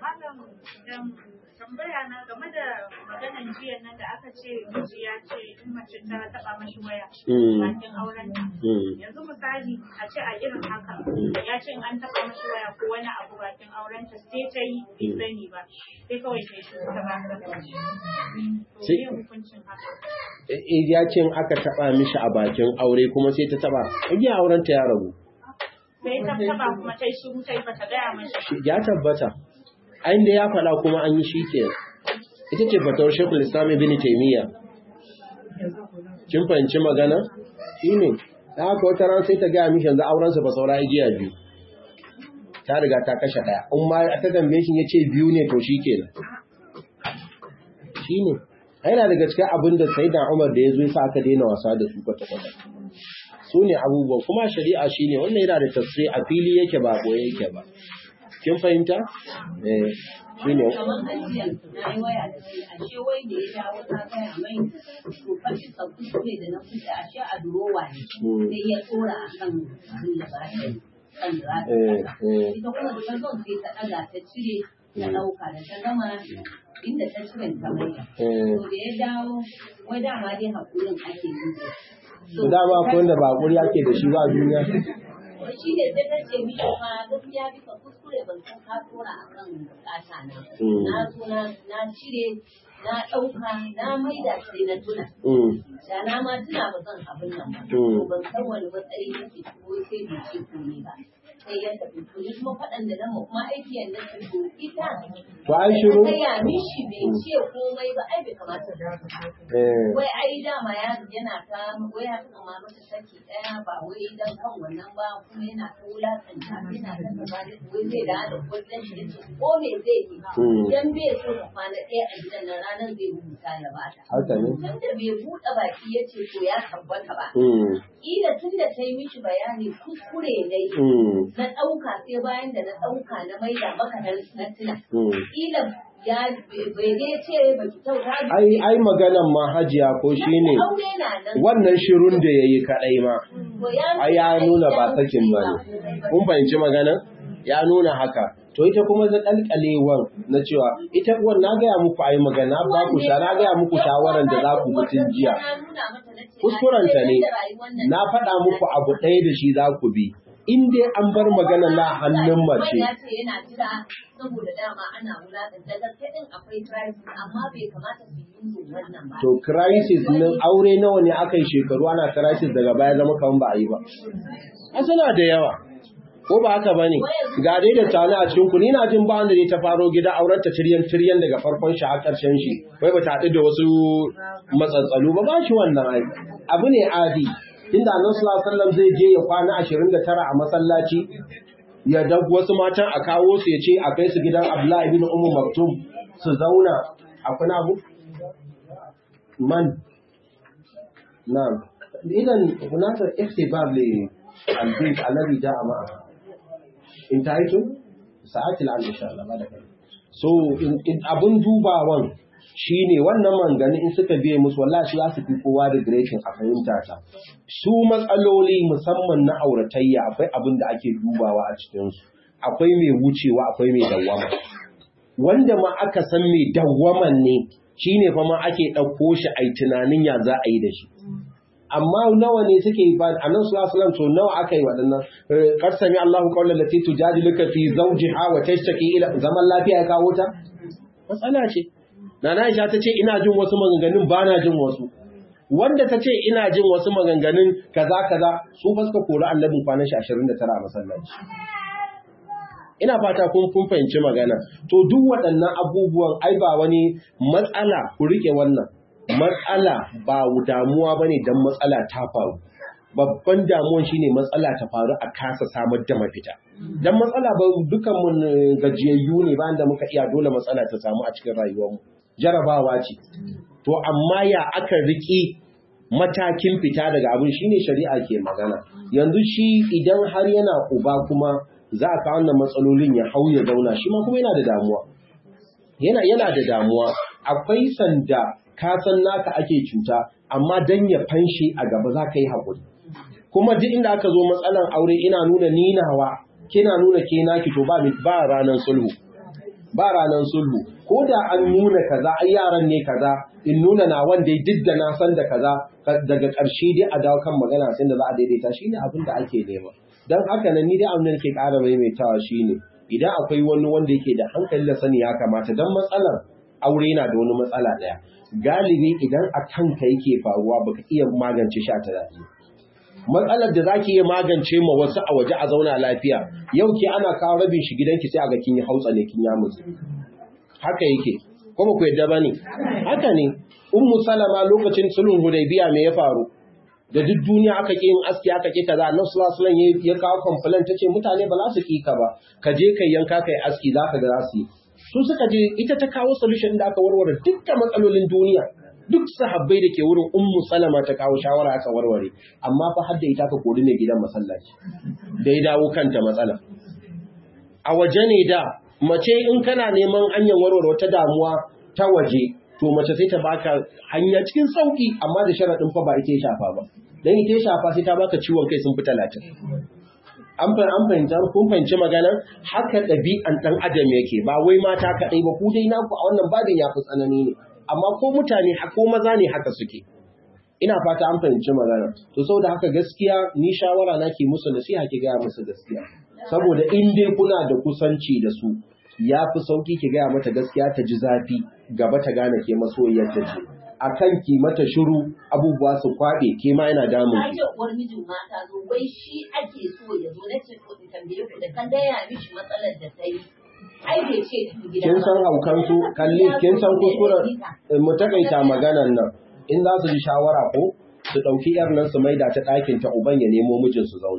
tambaya na game da maganan jiya nan da aka ce miji ya ce in mace ta taba mashi waya bakin auren yanzu misali a ce a irin haka ya ce in an taba mashi waya ko wani abu bakin auren ta sai ta yi bai sani ba sai kawai ta shi ta ba ta to me hukuncin haka ya ce in aka taba mishi a bakin aure kuma sai ta taba iya auren ta ya rabu sai ta taba kuma ta yi shiru ta yi bata gaya mashi ya tabbata ayin da ya faɗa kuma an yi shi ke ita ce fatawar shekul islam ibn taimiyya kin fahimci magana shi ne ta haka wata ran sai ta gaya mishi yanzu aurensa ba saura igiya biyu ta riga ta kashe ɗaya in ma ta tambaye shi ya ce biyu ne to shi ke shi ne yana daga cikin abin da sai da umar da ya zo sa aka daina wasa da su kwata-kwata su ne abubuwan kuma shari'a shi ne wannan yana da tafsiri a fili yake ba ɓoye yake ba kin fahimta? Eh, shi ne. Kamar ajiyar na yi waya da shi, ashe wai da ya dawo ta gaya mai to fashi tsakku ne da na kusa ashe a durowa ne. Sai ya tsora a kan abin da ba shi kan da Ita kuma da ta zon sai ta ɗaga ta cire ta ɗauka da ta gama inda ta cire ta mai. To da ya dawo, wai dama dai haƙurin ake yi. Dama akwai wanda ba haƙuri ake da shi ba a duniya. shi ne sai ta ce mishi fa gaskiya bisa kuskure ban san ka tura a kan bukata na. Na zo na cire na ɗauka na maida sai na tuna. Da na ma tuna ba zan abin nan ba. Ban san wani matsayi yake ko sai bai ce komai ba. Sai ya tafi to ni kuma faɗan da na kuma aiki yanda ta to ita. To ai shiru. Sai ya mishi bai ce komai ba ai bai kamata da Wai ai dama ya yana ta wai ya kama mata saki ɗaya ba wai dan kan wannan ba kuma yana ta wulakanta yana ta gaba da wai zai da da kullun shi yace ko me zai yi dan bai so ka kwana ɗaya a gidan nan ranar zai rubuta ya bata Haka ne. dan da bai buɗe baki yace to ya tabbata ba kila tun da ta yi mishi bayani kuskure ne na ɗauka sai bayan da na ɗauka na maida maka na tuna kila ya bai dai ce ba ki kyauta Ai ai maganan ma hajiya ko shine aure na nan wannan shirun da yayi kadai ma to ya ai ya nuna ba sakin bane. Kun fahimci magana? Ya nuna haka. To ita kuma da kalkalewan na cewa ita uwan na gaya muku ai magana ba ku sha na gaya muku shawaran da za ku mutun jiya. Kuskurenta ne. Na faɗa muku abu ɗaya da shi za ku bi. In dai an bar magana na hannun mace. Ya ce yana jira saboda dama ana wulaƙanta da gaske din akwai crisis amma bai kamata su yi yin wannan ba. To crisis nan aure nawa ne aka yi shekaru ana crisis daga baya zama kaman ba a yi ba. A suna da yawa. Ko ba haka bane? Ga dai da tani a cikin ku ni na jin ba wanda ne ta faro gida auren ta tiryan tiryan daga farkon shi har karshen shi. Wai ba ta haɗu da wasu matsatsalu ba ba shi wannan ai. Abu ne adi. Inda Annabi sallallahu alaihi wasallam zai je ya kwana 29 a masallaci ya da wasu matan a kawo su ya ce a kai su gidan Abdullahi ibn Ummu Maktum su zauna a kuna abu man na'am idan hunaka ihtibab li al-bayt alladhi ja'a ma'a intaitu sa'ati al insha Allah bada kai so in abun dubawan shine wannan mangani in suka biye musu wallahi shi za su fi kowa da greshin a fahimta ta su matsaloli musamman na auratayya akwai abin da ake dubawa a cikin su akwai mai wucewa akwai mai dawwama wanda ma aka san mai dawwaman ne shine fa ma ake ɗauko shi a tunanin ya za a yi da shi amma nawa ne suke ba annabi sallallahu alaihi wasallam to nawa aka yi waɗannan qad sami Allahu qawlan lati tujadiluka fi zawjiha wa tashtaki ila zaman lafiya ya kawo ta matsala ce nana Aisha ta ce ina jin wasu maganganun ba na jin wasu wanda ta ce ina jin wasu maganganun kaza kaza su ba suka kori annabin kwanan shi 29 a masallaci ina fata kun kun fahimci magana to duk waɗannan abubuwan ai ba wani matsala ku rike wannan matsala ba damuwa bane dan matsala ta faru babban damuwan shine matsala ta faru a kasa samar da mafita dan matsala ba dukan mun gajiyayyu ne bayan da muka iya dole matsala ta samu a cikin rayuwar mu jarabawa ce to amma ya aka riki matakin fita daga abin shine shari'a ke magana yanzu shi idan har yana uba kuma za a kawo wannan matsalolin ya hau ya zauna shi ma kuma yana da damuwa yana yana da damuwa akwai sanda ka san naka ake cuta amma dan ya fanshi a gaba za ka yi haƙuri kuma duk inda aka zo matsalan aure ina nuna ninawa kina nuna ke naki to ba ba ranan sulhu ba ranan sulhu ko da an nuna kaza ai yaran ne kaza in nuna na wanda duk da na san da kaza daga ƙarshe dai a dawo kan magana sai da za a daidaita shine abin da ake nema dan haka nan ni dai abin da nake ƙara maimaitawa shine idan akwai wani wanda yake da hankali da sani ya kamata dan matsalar aure yana da wani matsala ɗaya galibi idan a kanka yake faruwa baka iya magance shi a tunani matsalar da zaki iya magance ma wasu a waje a zauna lafiya yau ke ana kawo rabin shi gidanki sai a ga kin yi hautsa ne kin ya mutu haka yake ko ba ku yadda bane haka ne ummu salama lokacin sulhun hudaybiya me ya faru da duk duniya aka ki yin aski aka ki kaza annabi sallallahu alaihi wasallam ya kawo complaint tace mutane ba za su ki ka ba ka je kai yanka kai aski zaka ga za su yi su suka je ita ta kawo solution da aka warware dukkan matsalolin duniya duk sahabbai da ke wurin ummu salama ta kawo shawara aka warware amma fa har da ita ka kori mai gidan masallaci da ya dawo kanta matsala a waje ne da mace in kana neman hanyar warware wata damuwa ta waje to mace sai ta baka hanya cikin sauki amma da sharaɗin fa ba ita ya shafa ba dan ita ya shafa sai ta baka ciwon kai sun fi talatin an fahimta kun fahimci magana haka ɗabi'an ɗan adam yake ba wai mata kaɗai ba ku dai naku a wannan babin ya fi tsanani ne amma ko mutane ko maza ne haka suke ina fata an fahimci magana to saboda haka gaskiya ni shawara na ke musu nasiha ki gaya musu gaskiya saboda in dai kuna da kusanci da su ya fi sauki ki gaya mata gaskiya ta ji zafi gaba ta gane ke masoyiyar ta ce a kan ki mata shiru abubuwa su kwaɓe ke ma yana damun ki. Na uwar mijin mata zo wai shi ake so ya zo na ce ko in tambaye ku da kan gaya mishi matsalar da ta yi. Ai bai ce gida Kin san haukan su kalli kin san kuskuren mu takaita maganan nan in za su ji shawara ko su ɗauki yar nan su maida ta ɗakin ta uban ya nemo mijin su zauna.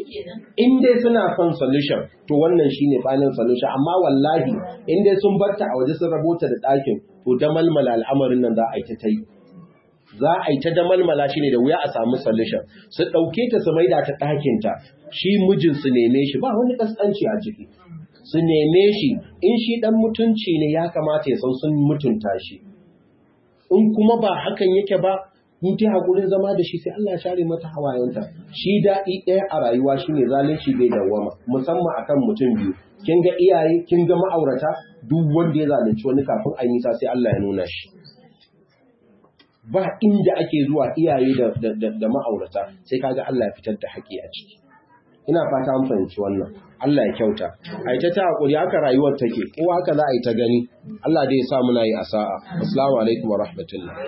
In dai suna son solution to wannan shine final solution amma wallahi in dai sun barta a waje sun rabota da ɗakin to damalmala al'amarin nan za a yi ta yi. Za a yi ta damalmala shi ne da wuya a samu solution. Su ɗauke ta su maida ta ɗakin ta shi mijin su neme shi ba wani kaskanci a ciki. Su neme shi in shi ɗan mutunci ne ya kamata ya san sun mutunta shi. In kuma ba hakan yake ba in ta haƙurin zama da shi sai Allah share mata hawayenta shi daɗi ɗaya a rayuwa shine zalunci bai dawwama musamman akan mutum biyu kin ga iyaye kin ga ma'aurata duk wanda ya zalunci wani kafin a nisa sai Allah ya nuna shi ba inda ake zuwa iyaye da, da, ma'aurata sai kaga Allah ya fitar da haƙi a ciki ina fata an fahimci wannan Allah ya kyauta a ita ta haƙuri haka rayuwar take ko haka za a yi ta gani Allah dai ya sa muna yi a sa'a assalamu alaikum wa rahmatullah